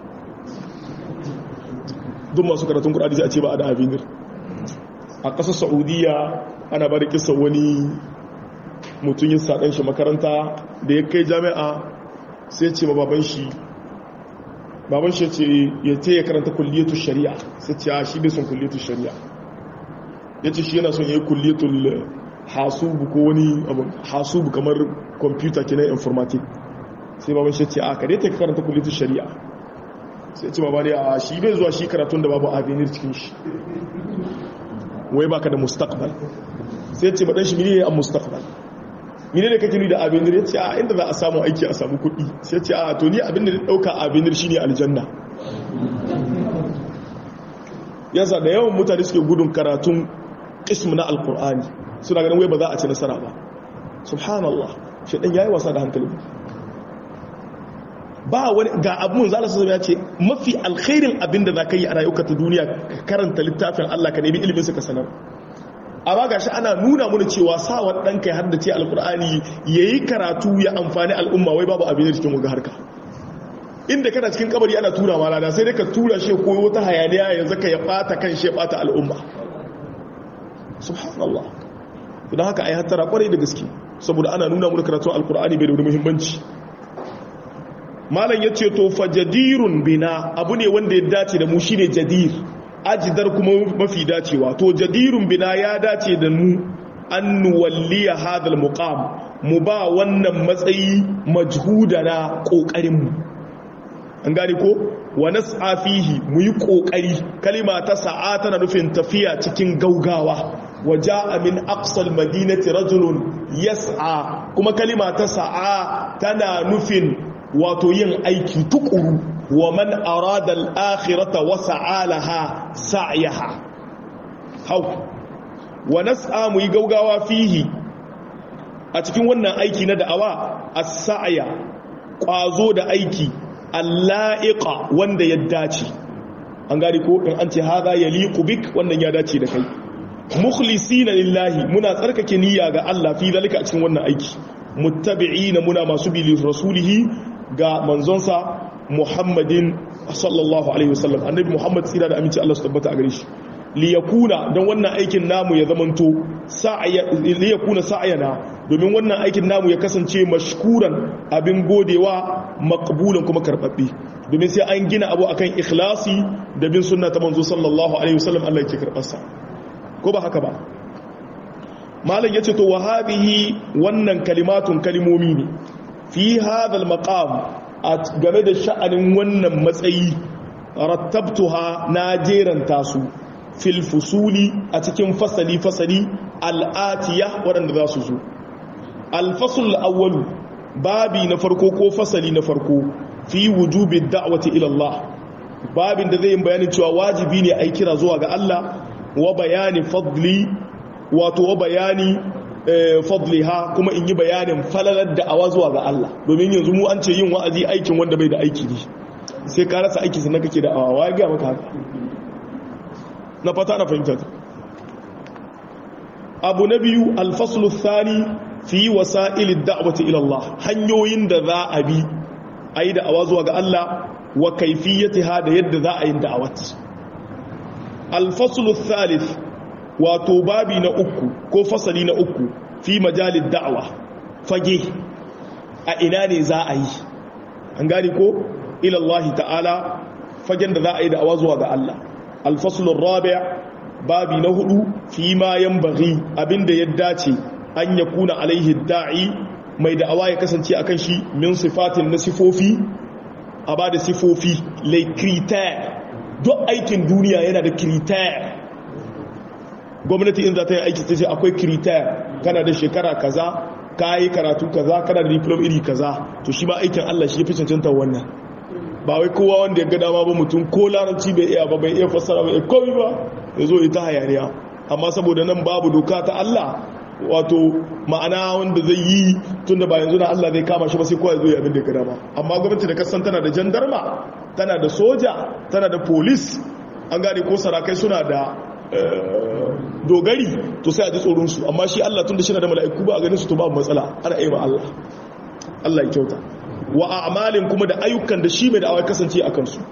duk masu karatun qur'ani sai a ce ba da avenir a ƙasar saudiya ana ba da kisa wani mutum yin saɗan shi makaranta da ya kai jami'a sai ce ma baban shi baban shi ce ya ce ya karanta kulliyatu shari'a sai ce a shi bai son kulliyatu shari'a ya ce shi yana son ya yi kulliyatul hasubu ko wani abu hasubu kamar kwamfuta ke na informatik sai baban shi ce a kare ta karanta kulliyatu shari'a sai ce babani a shi bai zuwa shi karatun da babu avenir cikin shi wai baka da mustaqbal sai ce madan shi mene ne a mustaqbal mene ne kake ni da abinir ya ce a inda za a samu aiki a samu kuɗi sai ce a to ni abin da dauka abinir shine aljanna yasa da yawan mutane suke gudun karatun ismu na alkur'ani suna ganin wai ba za a ci nasara ba subhanallah shaidan yayi wasa da hankali ba wani ga abun zala su ya ce mafi alkhairin abin da za ka yi a rayuka ta duniya ka karanta littafin Allah ka nemi ilimin su ka sanar amma ga shi ana nuna mana cewa sawa ɗanka ya haddace alkur'ani ya yi karatu ya amfani al'umma wai babu abin da cikin waga harka inda kana cikin kabari ana tura ma rana sai dai ka tura shi ko wata hayaniya yanzu ka ya bata kan shi ya bata al'umma subhanallah don haka ai hattara kwarai da gaske saboda ana nuna mana karatun alkur'ani bai da wani muhimmanci malam yace to fa jadirun bina abu ne wanda ya dace da mu shine jadir ajidar kuma mafi dacewa to jadirun bina ya dace da mu an nuwalliya hadal muqam mu ba wannan matsayi majhudana kokarin mu an gane ko wa nas'a fihi mu yi kokari kalima ta sa'a tana nufin tafiya cikin gaugawa wa jaa min aqsal madinati rajulun yas'a kuma kalima ta sa'a tana nufin wato yin aiki tukuru wa man arada al-akhirata wa sa'alaha sa'yaha hau wa nas'a mu yi gaugawa fihi a cikin wannan aiki na da'awa as-sa'ya kwazo da aiki alla'iqa wanda ya dace an gari ko in an ce haza yaliqu bik wannan ya dace da kai mukhlisina lillahi muna tsarkake niyya ga Allah fi zalika a cikin wannan aiki muttabi'ina muna masu bi rasulihi ga manzonsa Muhammadin sallallahu alaihi wasallam annabi Muhammad tsira da aminci Allah su tabbata a gare shi li yakuna dan wannan aikin namu ya zamanto sa'ya li yakuna sa'yana domin wannan aikin namu ya kasance mashkuran abin godewa maqbulan kuma karbabbe domin sai an gina abu akan ikhlasi da bin sunna ta manzo sallallahu alaihi wasallam Allah yake karbar sa ko ba haka ba malam yace to wa hadhihi wannan kalimatun kalimomi ne fi hadha al-maqam game da sha'anin wannan matsayi rattabtuha na jeranta su fil fusuli a cikin fasali fasali al'atiya waɗanda za su zo alfasul awwalu babi na farko ko fasali na farko fi wujubi da'wati ila Allah babin da zai bayanin cewa wajibi ne a kira zuwa ga Allah wa bayani fadli wato wa bayani fadliha kuma in yi bayanin falalar da'awa zuwa ga Allah domin yanzu mu an ce yin wa'azi aikin wanda bai da aiki ne sai ka rasa aiki sannan kake da awa ya ga maka haka na fata na fahimta abu na biyu alfaslu thani fi wasa'il da'wati ila Allah hanyoyin da za a bi a yi da'awa zuwa ga Allah wa kaifiyatiha da yadda za a yi da'awat alfaslu thalith wato babi na uku ko fasali na uku fi majalid da'wa fage a ina ne za a yi an gani ko ila Allah ta'ala fagen da za a yi da'awa zuwa ga Allah alfaslu rabi' babi na hudu fi ma yanbaghi abinda ya dace an ya kuna alaihi da'i mai da'awa ya kasance akan shi min sifatin na sifofi a ba da sifofi lai kriter duk aikin duniya yana da kriter gwamnati in za ta yi aiki ta ce akwai kriter kana da shekara kaza ka yi karatu kaza kana da diplom iri kaza to shi ba aikin allah shi ya fi cancanta wannan ba wai kowa wanda ya ga dama ba mutum ko larabci bai iya ba bai iya fassara bai komi ba ya zo ita hayaniya amma saboda nan babu doka ta allah wato ma'ana wanda zai yi tun da ba yanzu na Allah zai kama shi ba sai kowa zai abin da ya gada ba amma gwamnati da kasan tana da jandarma tana da soja tana da polis an gane ko sarakai suna da dogari to sai a ji tsoronsu amma shi Allah tun da shi na da mala'iku ba a ganin su to babu matsala ana yi wa Allah Allah ya kyauta wa a'malin kuma da ayyukan da shi mai da'awa kasance a kansu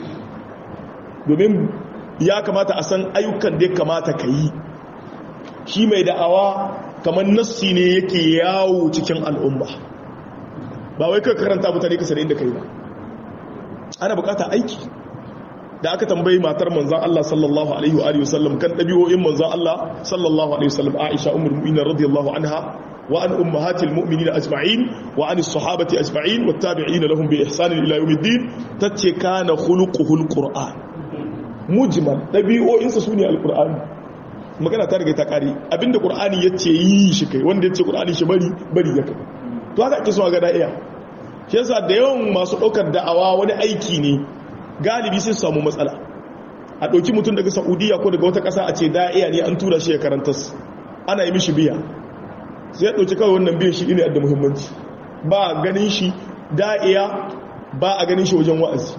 domin ya kamata a san ayyukan da ya kamata ka yi shi mai da'awa kamar nassi ne yake yawo cikin al'umma ba wai kai karanta mutane ka sanin da kai ba ana bukata aiki da aka tambayi matar manzan Allah sallallahu alaihi wa sallam kan ɗabi'o'in manzan Allah sallallahu alaihi wa sallam Aisha ummul mu'minin radiyallahu anha wa an ummahatil mu'minin ajma'in wa an as-sahabati ajma'in wat tabi'in lahum bi ihsan ila yawmiddin tace kana khuluquhul qur'an mujmal ɗabi'o'insa sune al-qur'ani magana ta riga ta kare abinda qur'ani yace yi shi kai wanda yace qur'ani shi bari bari ya kai to haka ake so ga da'iya shi yasa da yawan masu daukar da'awa wani aiki ne galibi sai su samu matsala a ɗauki mutum daga saudiya ko daga wata ƙasa a ce da'iya ne an tura shi ya karanta ana yi mishi biya sai ya ɗauki kawai wannan biyan shi ne da muhimmanci ba ganin shi da'iya ba a ganin shi wajen wa'azi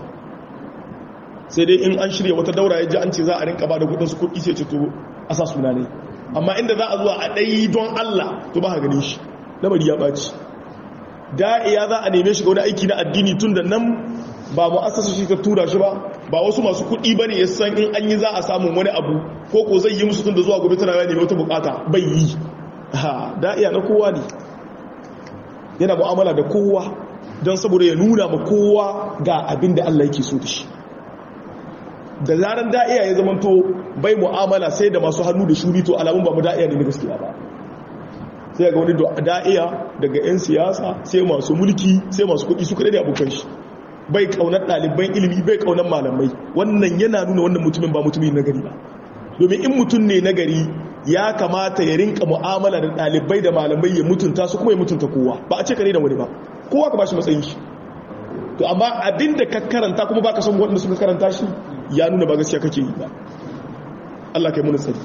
sai dai in an shirya wata daura ya ji an ce za a rinka ba da kudinsu kudi sai ce to a sa suna ne amma inda za a zuwa a ɗayi don Allah to ba a ganin shi lamari ya ɓaci da'iya za a neme shi ga wani aiki na addini tun da nan ba mu asasa shi ta tura shi ba ba wasu masu kuɗi ba ne ya san in an yi za a samun wani abu ko ko zai yi musu tun da zuwa gobe tana neme wata bukata bai yi ha da'iya na kowa ne yana mu'amala da kowa don saboda ya nuna ma kowa ga abin da Allah yake so da shi da zaran da'iya ya zama to bai mu'amala sai da masu hannu da shuri to alamun ba mu da'iya ne na gaskiya ba sai ga wani da'iya daga 'yan siyasa sai masu mulki sai masu kuɗi su kaɗai da abokan shi bai kaunar ɗaliban ilimi bai kaunar malamai wannan yana nuna wannan mutumin ba mutumin nagari ba domin in mutum ne nagari ya kamata ya rinka mu'amala da ɗalibai da malamai ya mutunta su kuma ya mutunta kowa ba a ce kare da wani ba kowa ka ba shi matsayin shi to amma abin da ka karanta kuma ba ka san waɗanda suka karanta shi ya nuna ba gaskiya kake yi ba Allah kai muni tsari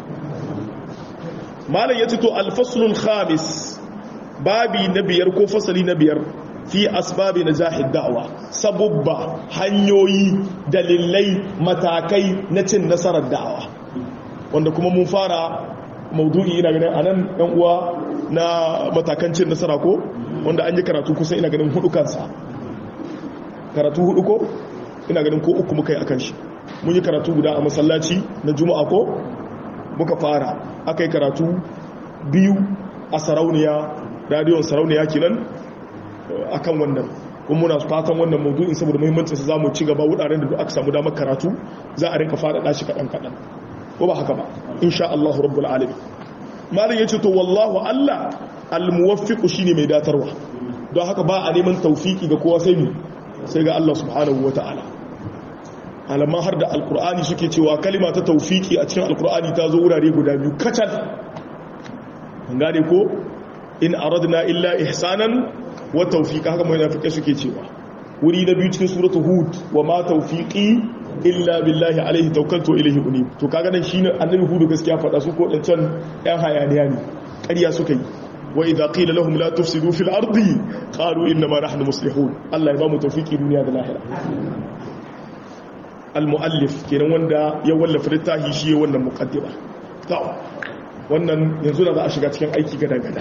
malam ya ce to alfaslul khamis babi na biyar ko fasali na biyar fi asbabi na jahid da'awa sabubba hanyoyi dalilai matakai na cin nasarar da'awa wanda kuma mun fara maudu'i ina ganin anan yan uwa na matakan cin nasara ko wanda an yi karatu kusan ina ganin hudu kansa karatu hudu ko ina ganin ko uku muka yi akan shi mun yi karatu guda a masallaci na juma'a ko muka fara aka yi karatu biyu a sarauniya radiyon sarauniya kenan akan wannan kuma muna fatan wannan maudu'in saboda muhimmancin sa zamu ci gaba wuraren da duk aka samu damar karatu za a rinka fara dashi kadan kadan ko ba haka ba insha Allah rabbul alamin malam yace to wallahu Allah almuwaffiq shine mai datarwa don haka ba a neman tawfiki ga kowa sai mu sai ga Allah subhanahu wataala alamma har da alkur'ani suke cewa kalima ta taufiki a cikin alkur'ani ta zo wurare guda biyu kacal an gane ko in aradna illa ihsanan wa tawfiqa haka mai nafike suke cewa wuri na biyu cikin suratul hud wa ma tawfiqi illa billahi alaihi tawakkaltu ilayhi unib to kaga nan shine annabi hudu gaskiya fada su ko dancan yan hayaniya ne ƙarya suka yi wa idza qila lahum la tufsidu fil ardi qalu inna ma nahnu muslihun Allah ya ba mu tawfiki duniya da lahira al-muallif kenan wanda ya wallafa littafi shi ya wannan muqaddima to wannan yanzu da za a shiga cikin aiki gada-gada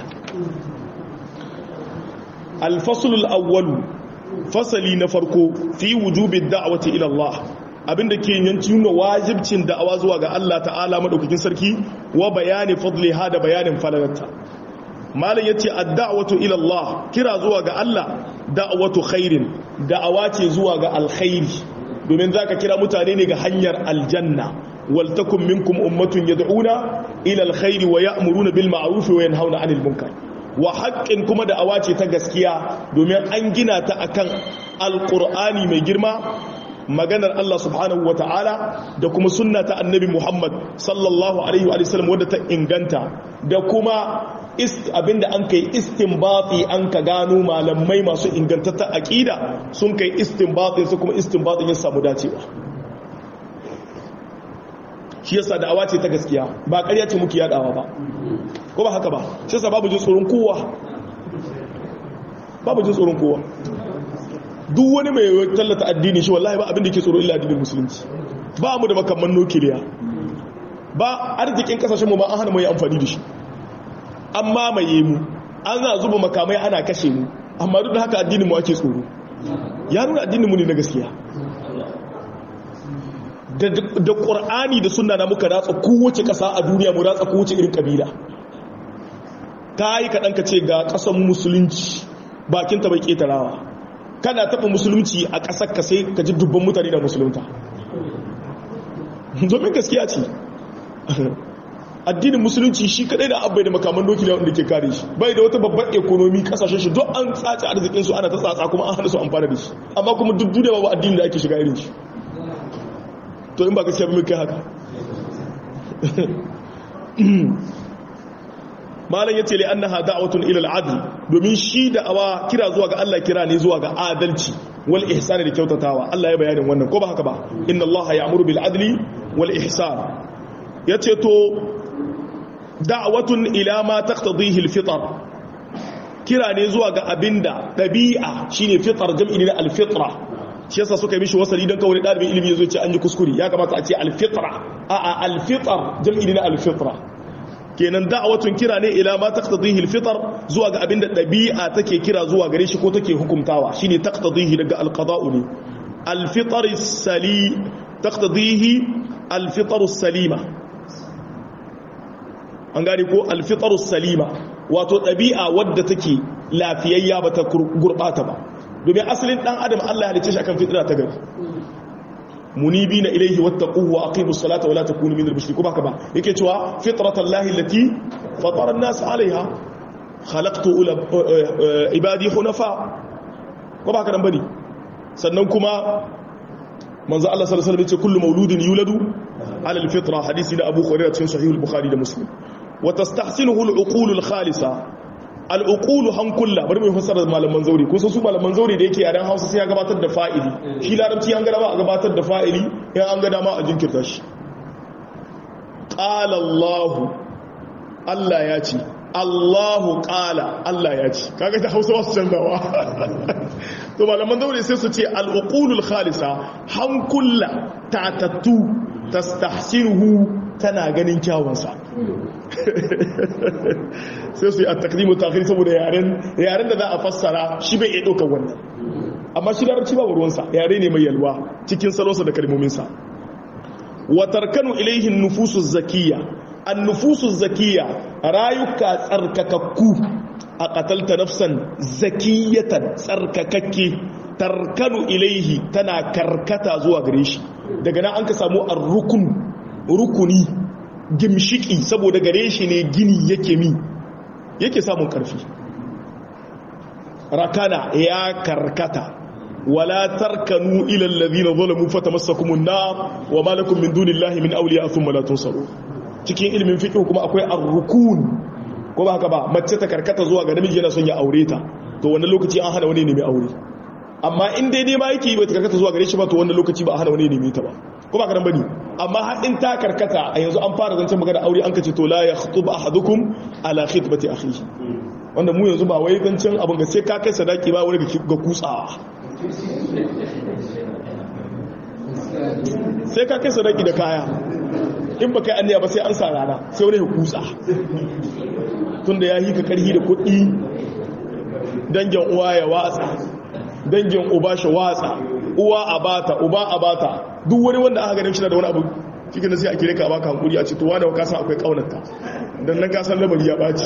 alfasulul awwalu fasali na farko fi wujubin da'awati ila Allah abinda ke yanci nuna wajibcin da'awa zuwa ga Allah ta'ala madaukakin sarki wa bayani fadliha da bayanin falalarta malam yace ad-da'watu ila Allah kira zuwa ga Allah da'watu khairin da'awa ce zuwa ga alkhairi domin zaka kira mutane ne ga hanyar aljanna waltakun minkum ummatun yad'una ila alkhairi wa ya'muruna bil ma'ruf wa yanhauna 'anil munkar wa haqqin kuma da awace ta gaskiya domin an gina ta akan alqur'ani mai girma maganar Allah subhanahu wata'ala da kuma sunna ta annabi Muhammad sallallahu alaihi wa sallam wadda ta inganta da kuma abinda an kai istinbati an ka gano malamai masu ingantatta aqida sun kai istinbatin su kuma istinbatin ya samu dacewa shi yasa da'awa ce ta gaskiya ba ƙarya ce muke yadawa ba ko ba haka ba shi yasa babu jin tsoron kowa babu jin tsoron kowa duk wani mai tallata addini shi wallahi ba abin da ke tsoro illa addinin musulunci ba mu da makamman nukiliya ba arzikin kasashen mu ba an hana mu yi amfani da shi an mamaye mu an za zuba makamai ana kashe mu amma duk da haka addinin mu ake tsoro ya nuna addinin mu ne na gaskiya da ƙur'ani da suna na muka ratsa kowace ƙasa a duniya mu ratsa kowace irin ƙabila ta yi kaɗan ka ce ga ƙasan musulunci bakinta bai ƙetarawa kana taɓa musulunci a ƙasar ka sai ka ji dubban mutane da musulunta domin gaskiya ce addinin musulunci shi kaɗai da abai da makaman doki da wanda ke kare shi bai da wata babbar ekonomi ƙasashen shi don an tsace arzikinsu ana ta tsatsa kuma an hana su amfana da shi amma kuma duk duniya babu addinin da ake shiga irin shi to in ba gaskiya ba kai haka malam yace li annaha da'watun ila al-adl domin shi da'awa kira zuwa ga Allah kira ne zuwa ga adalci wal ihsan da kyautatawa Allah ya bayanin wannan ko ba haka ba inna Allah ya'muru bil adli wal ihsan yace to da'watun ila ma taqtadihi al fitr kira ne zuwa ga abinda dabi'a shine fitr jam'i ne al fitra shi yasa suka yi mishi wasali dan kawai dalibin ilimi yazo ce an yi kuskure ya kamata a ce al fitra a a al fitr jam'i ne al fitra kenan da'watun kira ne ila ma taqtadihi al fitr zuwa ga abinda dabi'a take kira zuwa gare shi ko take hukumtawa shine taqtadihi daga al qada'u ne al fitr as-sali taqtadihi al fitr as-salima an gane ko al fitr as-salima wato dabi'a wadda take lafiyayya ba ta gurbata ba domin asalin dan adam Allah ya halice shi akan fitra ta gari munibina ilayhi wattaquhu wa aqimus salata wa la takunu minal mushrikeen baka ba yake cewa fitratallahi allati fatara an-nas 'alayha khalaqtu ibadi hunafa ko baka dan bane sannan kuma manzo Allah sallallahu alaihi wasallam yace kullu mauludin yuladu 'ala al-fitra hadisi da Abu Hurairah cikin sahih al-Bukhari da Muslim wa tastahsinuhu al-uqul al-khalisa al'uƙulu hankula bari mai fassara malaman zauri kusa su malaman zauri da yake yaren hausa sai ya gabatar da fa'ili shi larabci an gada ba a gabatar da fa'ili yan an gada ma a jinkirta shi ƙala allahu allah ya ce allahu ƙala allah ya ce kaga ta hausa wasu canzawa to malaman zauri sai su ce al'uƙulul khalisa hankula tatattu tastahsinuhu tana ganin kyawunsa sai su yi a takdimu takiri saboda yaren da za a fassara shi bai iya ɗaukar wannan amma shi larabci ba ruwansa yare ne mai yalwa cikin salonsa da kalmominsa watar kanu ilaihin nufusu zakiya an nufusu zakiya rayuka tsarkakakku a katalta nafsan zakiyatan tsarkakakke tarkanu ilaihi tana karkata zuwa gare shi daga nan an ka samu a rukuni gimshiki saboda gare shi ne gini yake mi yake samun karfi rakana ya karkata wala tarkanu ila alladhina zalamu fatamassakumun nar wa ma lakum min dunillahi min awliya thumma la tunsaru cikin ilimin fiqh kuma akwai ar-rukun ko ba haka ba mace ta karkata zuwa ga namiji yana son ya aure ta to wannan lokaci an hana wani ne mai aure amma in dai ne ma yake bai ta karkata zuwa gare shi ba to wannan lokaci ba a hana wani ne mai ta ba ko ba ka nan bane amma har in ta karkata a yanzu an fara zancen magana aure an kace to la yakhthub ahadukum ala khitbati akhihi wanda mu yanzu ba wai zancen abin ga sai ka kai sadaki ba wani ga kutsawa sai ka kai sadaki da kaya in ba kai anniya ba sai an sa rana sai wani ya kutsa tunda ya yi ka karhi da kuɗi dangin uwa ya watsa dangin uba shi watsa uwa a bata uba a bata duk wani wanda aka ganin shi da wani abu cikin da sai a kire ka baka hankuri a ce to wani ka san akwai kaunarta dan nan ka san lamari ya baci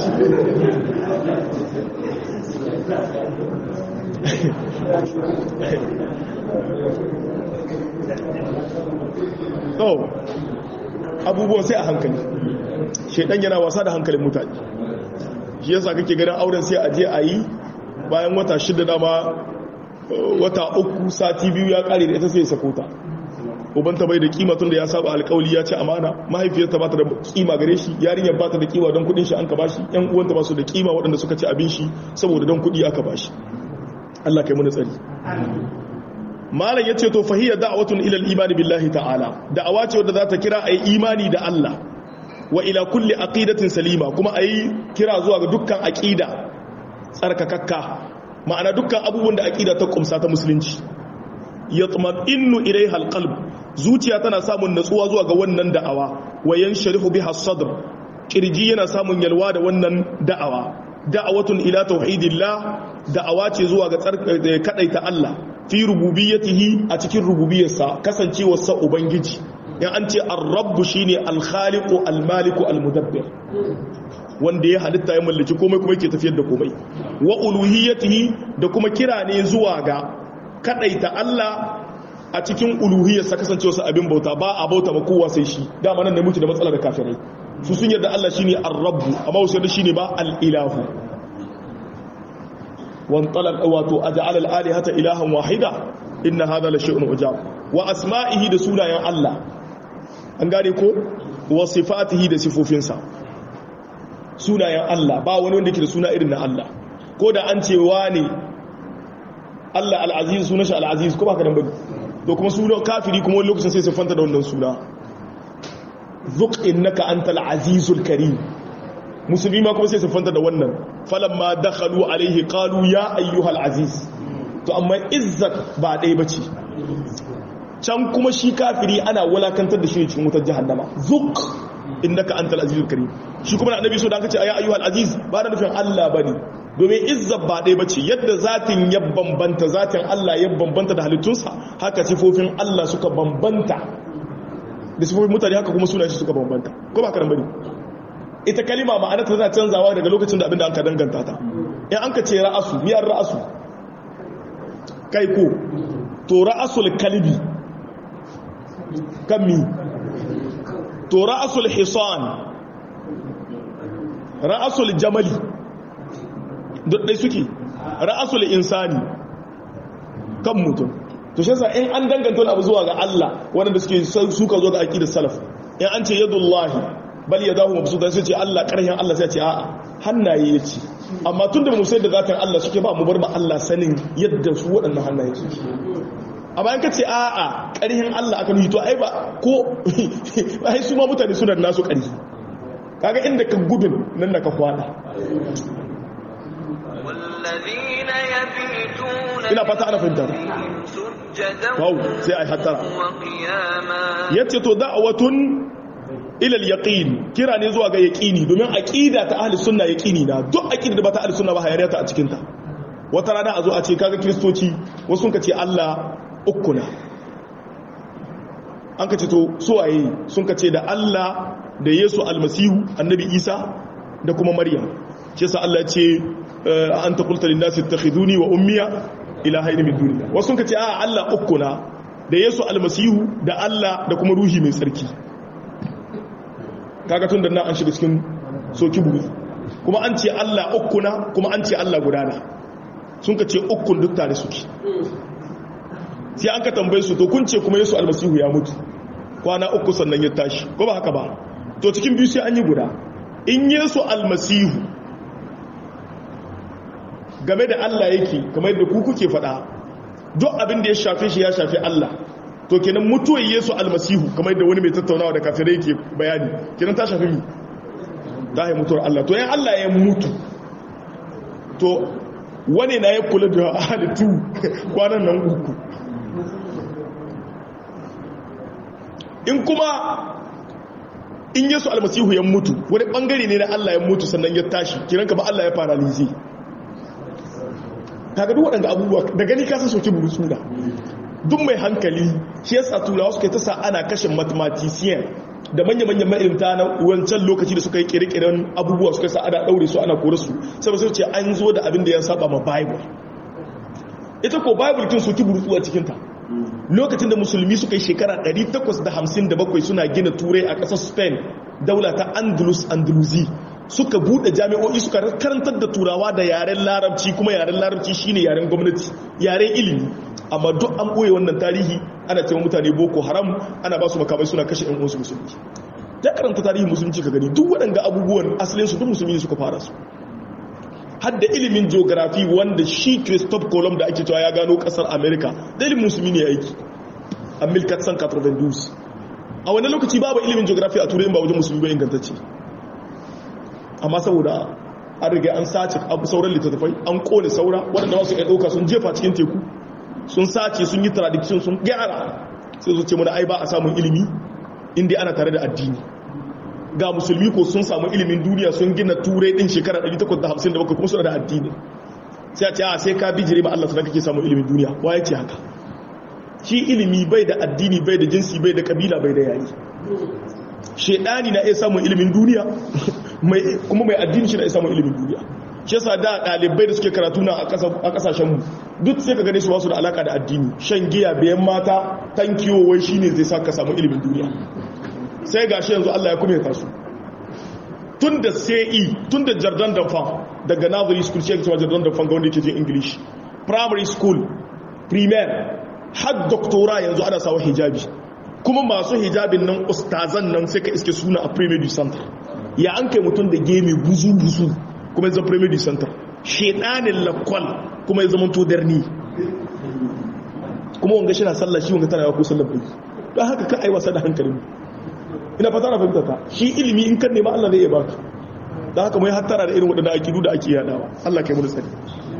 to abubuwan sai a hankali shedan yana wasa da hankalin mutane shi yasa kake ganin auren sai a je a yi bayan wata shida dama wata uku sati biyu ya kare da ita sai ya sako ta ubanta bai da kima tun da ya saba alkawali ya ce amana mahaifiyarta ba ta da kima gare shi yarinyar ba ta da kima don kudin shi an ka bashi yan uwanta ba su da kima waɗanda suka ci abin shi saboda don kudi aka bashi Allah kai muna tsari malam ya ce to fahiyya da'watun ila al-imani billahi ta'ala da'awa ce wadda za ta kira ayi imani da Allah wa ila kulli aqidatin salima kuma ayi kira zuwa ga dukkan aqida tsarkakakka ma'ana dukkan abubuwan da aqida ta kumsa ta musulunci yatma'innu ilayha alqalb zuciya tana samun natsuwa zuwa ga wannan da'awa wa yansharihu biha as-sadr kirji yana samun yalwa da wannan da'awa da'awatun ila tauhidillah da'awa ce zuwa ga kadaita Allah fi rububiyyatihi a cikin rububiyarsa kasancewar sa ubangiji in an ce ar-rabb shine al-khaliqu al-maliku al-mudabbir wanda ya halitta ya mallaki komai kuma yake tafiyar da komai wa uluhiyyatihi da kuma kira ne zuwa ga kadaita Allah a cikin uluhiyarsa kasancewa su abin bauta ba a bauta ba kowa sai shi dama nan ne muke da matsalar kafirai su sun yarda Allah shine ar-rabb amma wasu yarda shine ba al-ilahu wan talaq wato aj'al al-alihata ilahan wahida inna hadha la shay'un ujab wa asma'ihi da sunayen Allah an gane ko wa sifatihi da sifofinsa sunayen Allah ba wani wanda ke da suna irin na Allah ko da an ce ne Allah al-aziz sunan shi al-aziz ko ba ka dan bane to kuma sunan kafiri kuma wani lokacin sai siffanta da wannan suna zuq innaka antal azizul karim musulmi ma kuma sai su fanta da wannan falamma dakhalu alaihi qalu ya ayyuhal aziz to amma izzat ba dai bace can kuma shi kafiri ana wulakantar da shi cikin wutar jahannama zuq innaka antal azizul karim shi kuma annabi so da aka ce ya ayyuhal aziz ba da nufin Allah bane domin izzat ba dai bace yadda zatin ya bambanta zatin Allah ya bambanta da halittunsa haka sifofin Allah suka bambanta da sifofin mutane haka kuma sunayen shi suka bambanta ko ba karan bane ita kalima ma'ana ta tana canzawa daga lokacin da abinda an ka danganta ta in an ka ce ra'asu miyar ra'asu kai ko to ra'asul kalbi kan mi to ra'asul hisan ra'asul jamali duk dai suke ra'asul insani kan mutum to shi yasa in an danganta wani abu zuwa ga Allah wanda suke suka zo ga aqidar salaf in an ce yadullahi bal yadahu mabsudan sai ce Allah karhin Allah sai ce a'a hannaye yace amma tunda mu sai da zatin Allah suke ba mu bar ma Allah sanin yadda su waɗannan hannaye suke amma in kace a'a karhin Allah aka nuhi to ai ba ko ai su ma mutane suna da nasu karhi kaga inda ka gudun nan da ka kwada والذين يبيتون ina fata ana fahimta سجدا Wow, sai ai hattara. وقياما yace to da'watun ilal yaqin kira ne zuwa ga yaqini domin aqida ta ahli sunna yaqini na duk aqida da ba ta ahli sunna ba hayariya ta a cikin ta wata rana a zo a ce kaga kristoci wasu sun ce Allah uku na an kace to su waye sun kace da Allah da Yesu almasihu annabi Isa da kuma Maryam ce sa Allah ce anta qulta lin nasi ittakhiduni wa ummiya ilahaini min duni wasu sun kace a Allah uku na da Yesu almasihu da Allah da kuma ruhi mai tsarki kaga tun da nan an shiga cikin soki bugu kuma an ce Allah uku na kuma an ce Allah gudana sun ka ce ukun duk tare suke sai an ka tambaye su to kun ce kuma Yesu almasihu ya mutu kwana uku sannan ya tashi ko ba haka ba to cikin biyu sai an yi guda in Yesu almasihu game da Allah yake kamar yadda ku kuke faɗa duk abin da ya shafe shi ya shafe Allah to kenan mutuwar Yesu almasihu kamar yadda wani mai tattaunawa da kafirai yake bayani kenan ta shafi mi ta yi mutuwar Allah to yan Allah ya mutu to wani na ya kula da halittu kwanan nan uku in kuma in Yesu almasihu ya mutu wani bangare ne na Allah ya mutu sannan ya tashi kiran kama Allah ya fara lizi kaga duk waɗanda abubuwa da gani ka san soke buru suna duk mai hankali shi yasa turawa suka ta sa ana kashin mathematician da manya-manyan ma'ilimta na wancan lokaci da suka yi kere-keren abubuwa suka sa ana ɗaure su ana kore su saboda sai ce an zo da abin da ya saba ma bible ita ko bible kin soki burutsu a cikinta lokacin da musulmi suka yi shekara 857 suna gina turai a ƙasar spain daula ta andalus andalusi suka bude jami'o'i suka karantar da turawa da yaren larabci kuma yaren larabci shine yaren gwamnati yaren ilimi amma duk an boye wannan tarihi ana cewa mutane boko haram ana ba su makamai suna kashe ɗan uwansu musulmi ya karanta tarihin musulunci ka gani duk waɗanda abubuwan asalin su duk musulmi ne suka fara su hadda ilimin geography wanda shi Christophe Colomb da ake cewa ya gano kasar America da ilimin musulmi ne aiki a 1492 a wani lokaci babu ilimin geography a turai ba wajen musulmi ba ingantacce amma saboda an riga an sace abu sauran littattafai an kone saura waɗanda wasu ya ɗauka sun jefa cikin teku sun sace sun yi tradiction sun gyara sai su ce mana ai ba a samun ilimi inda ana tare da addini ga musulmi ko sun samu ilimin duniya sun gina turai din shekara 857 kuma suna da addini sai a ce a sai ka bijire ma Allah sannan kake samun ilimin duniya wa ya ce haka shi ilimi bai da addini bai da jinsi bai da kabila bai da yayi shedani na iya samun ilimin duniya kuma mai addini shi na iya samun ilimin duniya shi yasa da dalibai da suke karatu na a kasashen mu duk sai ka gane su wasu da alaka da addini shan giya bayan mata tankiyo wai shine zai sa ka samu ilimin duniya sai gashi yanzu Allah ya kuma su tun da sai tun da jardin d'enfant daga nursery school shi cewa jardin d'enfant ga wanda yake jin english primary school primaire har doctora yanzu ana sawa hijabi kuma masu hijabin nan ustazan nan sai ka iske suna a premier du center ya an kai mutum da gemi buzu buzu kuma ya zama premier du center shedanin lakwal kuma ya zama to darni kuma wanga shi na sallah shi wanga tana yawa ko sallar bai don haka ka aiwasa da hankalin ina fata na fahimta ta shi ilimi in kan nema Allah zai iya baka da haka mai hattara da irin waɗanda akidu da ake yadawa Allah kai mu tsari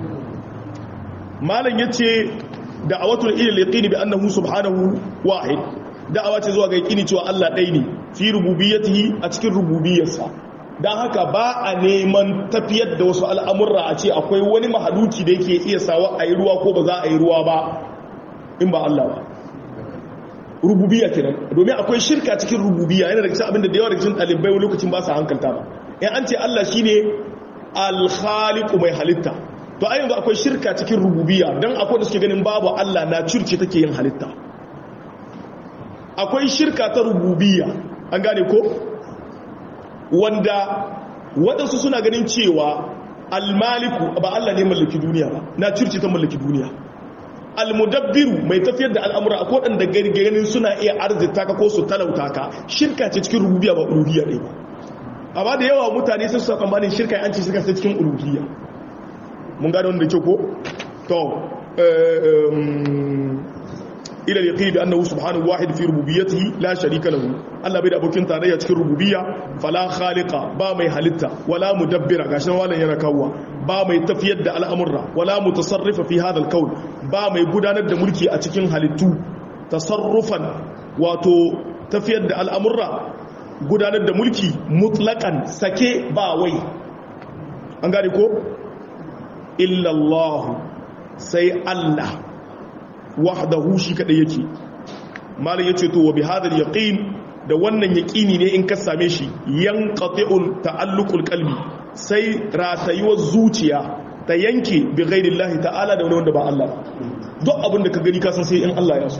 malam yace da'awatul ila al-yaqin bi annahu subhanahu wahid da'awa ce zuwa ga yaqini cewa Allah ɗaya ne fi rububiyyatihi a cikin rububiyarsa dan haka ba a neman tafiyar da wasu al'amurra a ce akwai wani mahaluki da yake iya sawa a yi ruwa ko ba za a yi ruwa ba in ba Allah ba rububiyya kenan domin akwai shirka cikin rububiyya yana da cikin abinda da yawa da cikin ɗalibai wani lokacin ba su hankalta ba in an ce Allah shine al-khaliqu mai halitta to a yanzu akwai shirka cikin rububiyya dan akwai da suke ganin babu Allah na curce take yin halitta akwai shirka ta rububiyya an gane ko wanda waɗansu suna ganin cewa al-maliku ba Allah ne mallaki duniya ba na curce ta mallaki duniya almudabbiru mai tafiyar da al'amura akwai waɗanda ganin suna iya arzita ka ko su talauta ka shirka ce cikin rububiya ba uluhiyya ne ba amma da yawa mutane sai su tsammanin shirka an ce shirka ce cikin uluhiyya mun gane wanda ke ko to ila yaqini bi annahu subhanahu wahid fi rububiyyatihi la sharika lahu Allah bai da abokin tarayya cikin rububiyya fala khaliqa ba mai halitta wala mudabbira gashin walan yana kawwa ba mai tafiyar da al'amurra wala mutasarrifa fi hadha al-kawn ba mai gudanar da mulki a cikin halittu tasarrufan wato tafiyar da al'amurra gudanar da mulki mutlaqan sake ba wai an gane ko illa Allah sai Allah wahdahu shi kadai yake malam yace to wa bi hadha al-yaqin da wannan yaqini ne in ka same shi yanqati'ul ta'alluqul qalbi sai ratayuwar zuciya ta yanke bi ghairillahi ta'ala da wani wanda ba Allah duk abin da ka gani ka san sai in Allah ya so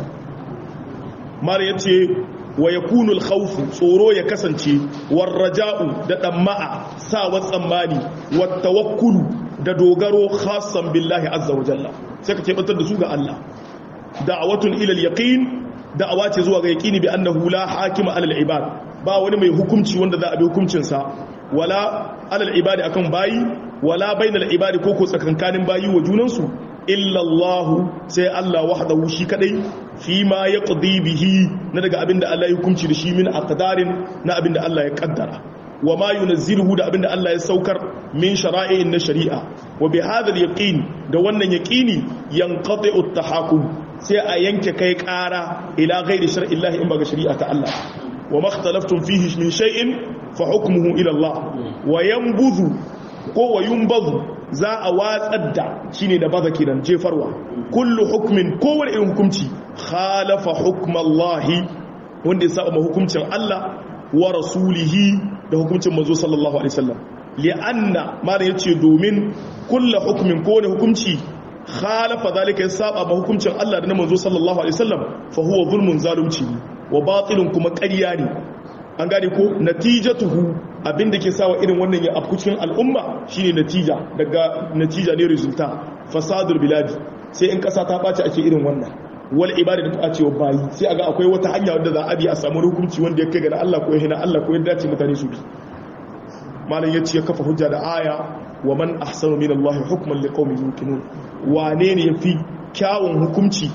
malam yace wa yakunu al-khawf tsoro ya kasance war raja'u da damma'a sawa tsammani wat tawakkulu da dogaro khassan billahi azza wa jalla sai ka kebantar da su ga Allah da'awatun ila al-yaqin da'awa ce zuwa ga yaqini bi annahu la hakima ala al-ibad ba wani mai hukunci wanda za a bi hukuncin sa wala ala al-ibadi akan bayi wala bainal ibadi ko ko tsakankanin bayi wa junan su illa Allah sai Allah wahdahu shi kadai fi ma yaqdi bihi na daga abinda Allah ya hukunci da shi min aqdarin na abinda Allah ya kaddara wa ma yunazziluhu da abinda Allah ya saukar min shara'i'in na shari'a wa bi hadha al-yaqin da wannan yaqini yanqati'u at-tahakum sai a yanke kai ƙara ila ghairi shar'illahi in ba ga shari'a ta Allah wa makhtalaftum fihi min shay'in fa hukmuhu ila Allah wa yanbudhu ko wa yunbadhu za a watsar da shine da baza kiran jefarwa kullu hukmin kowane irin hukunci khalafa hukmallahi wanda ya saba hukuncin Allah wa rasulihi da hukuncin manzo sallallahu alaihi wasallam li'anna ma da yace domin kullu hukmin kowane hukunci khalafa zalika ya saba ma hukuncin Allah da na manzo sallallahu alaihi wasallam fa huwa zulmun zalunci wa batilun kuma ƙarya ne an gane ko natijatuhu abinda ke sawa irin wannan ya afku cikin al'umma shine natija daga natija ne resulta fasadul biladi sai in kasa ta bace ake irin wannan wal ibada da ta cewa bayi sai aga akwai wata hanya wadda za a bi a samu hukunci wanda ya kai ga Allah ko ya hina Allah ko ya dace mutane su bi malam yace ya kafa hujja da aya wa man ahsanu min Allah hukman liqaumin yuqinun wane ne yafi kyawun hukunci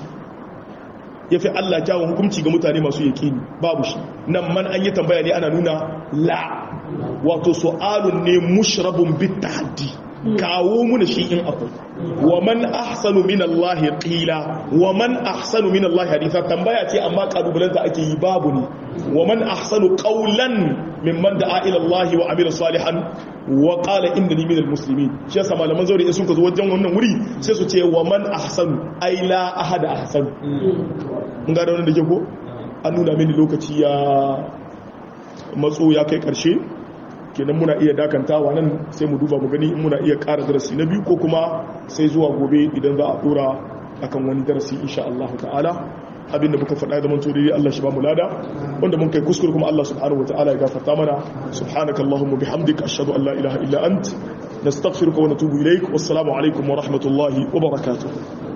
yafi Allah kyawun hukunci ga mutane masu yaqini babu shi nan man an yi tambaya ne ana nuna la wato su'alun ne mushrabun bit tahaddi kawo muna shi in akwai wa man ahsanu min Allah qila wa man ahsanu min Allah haditha tambaya ce amma kalubalanta ake yi babu ne wa man ahsanu qawlan mimman da'a ila Allah wa amila salihan wa qala innani minal muslimin shi yasa malaman zauri in suka zo wajen wannan wuri sai su ce wa man ahsanu ai la ahada ahsanu mun ga da wannan dake ko an nuna mini lokaci ya matso ya kai karshe kenan muna iya dakantawa nan sai mu duba mu gani in muna iya ƙara darasi na biyu ko kuma sai zuwa gobe idan za a dora akan wani darasi insha Allah ta'ala abinda muka faɗa da manto dai Allah shi ba mu lada wanda mun kai kuskure kuma Allah subhanahu wa ta'ala ya gafarta mana subhanakallahumma bihamdika ashhadu an la ilaha illa ant nastaghfiruka wa natubu ilaik wassalamu alaikum wa rahmatullahi wa barakatuh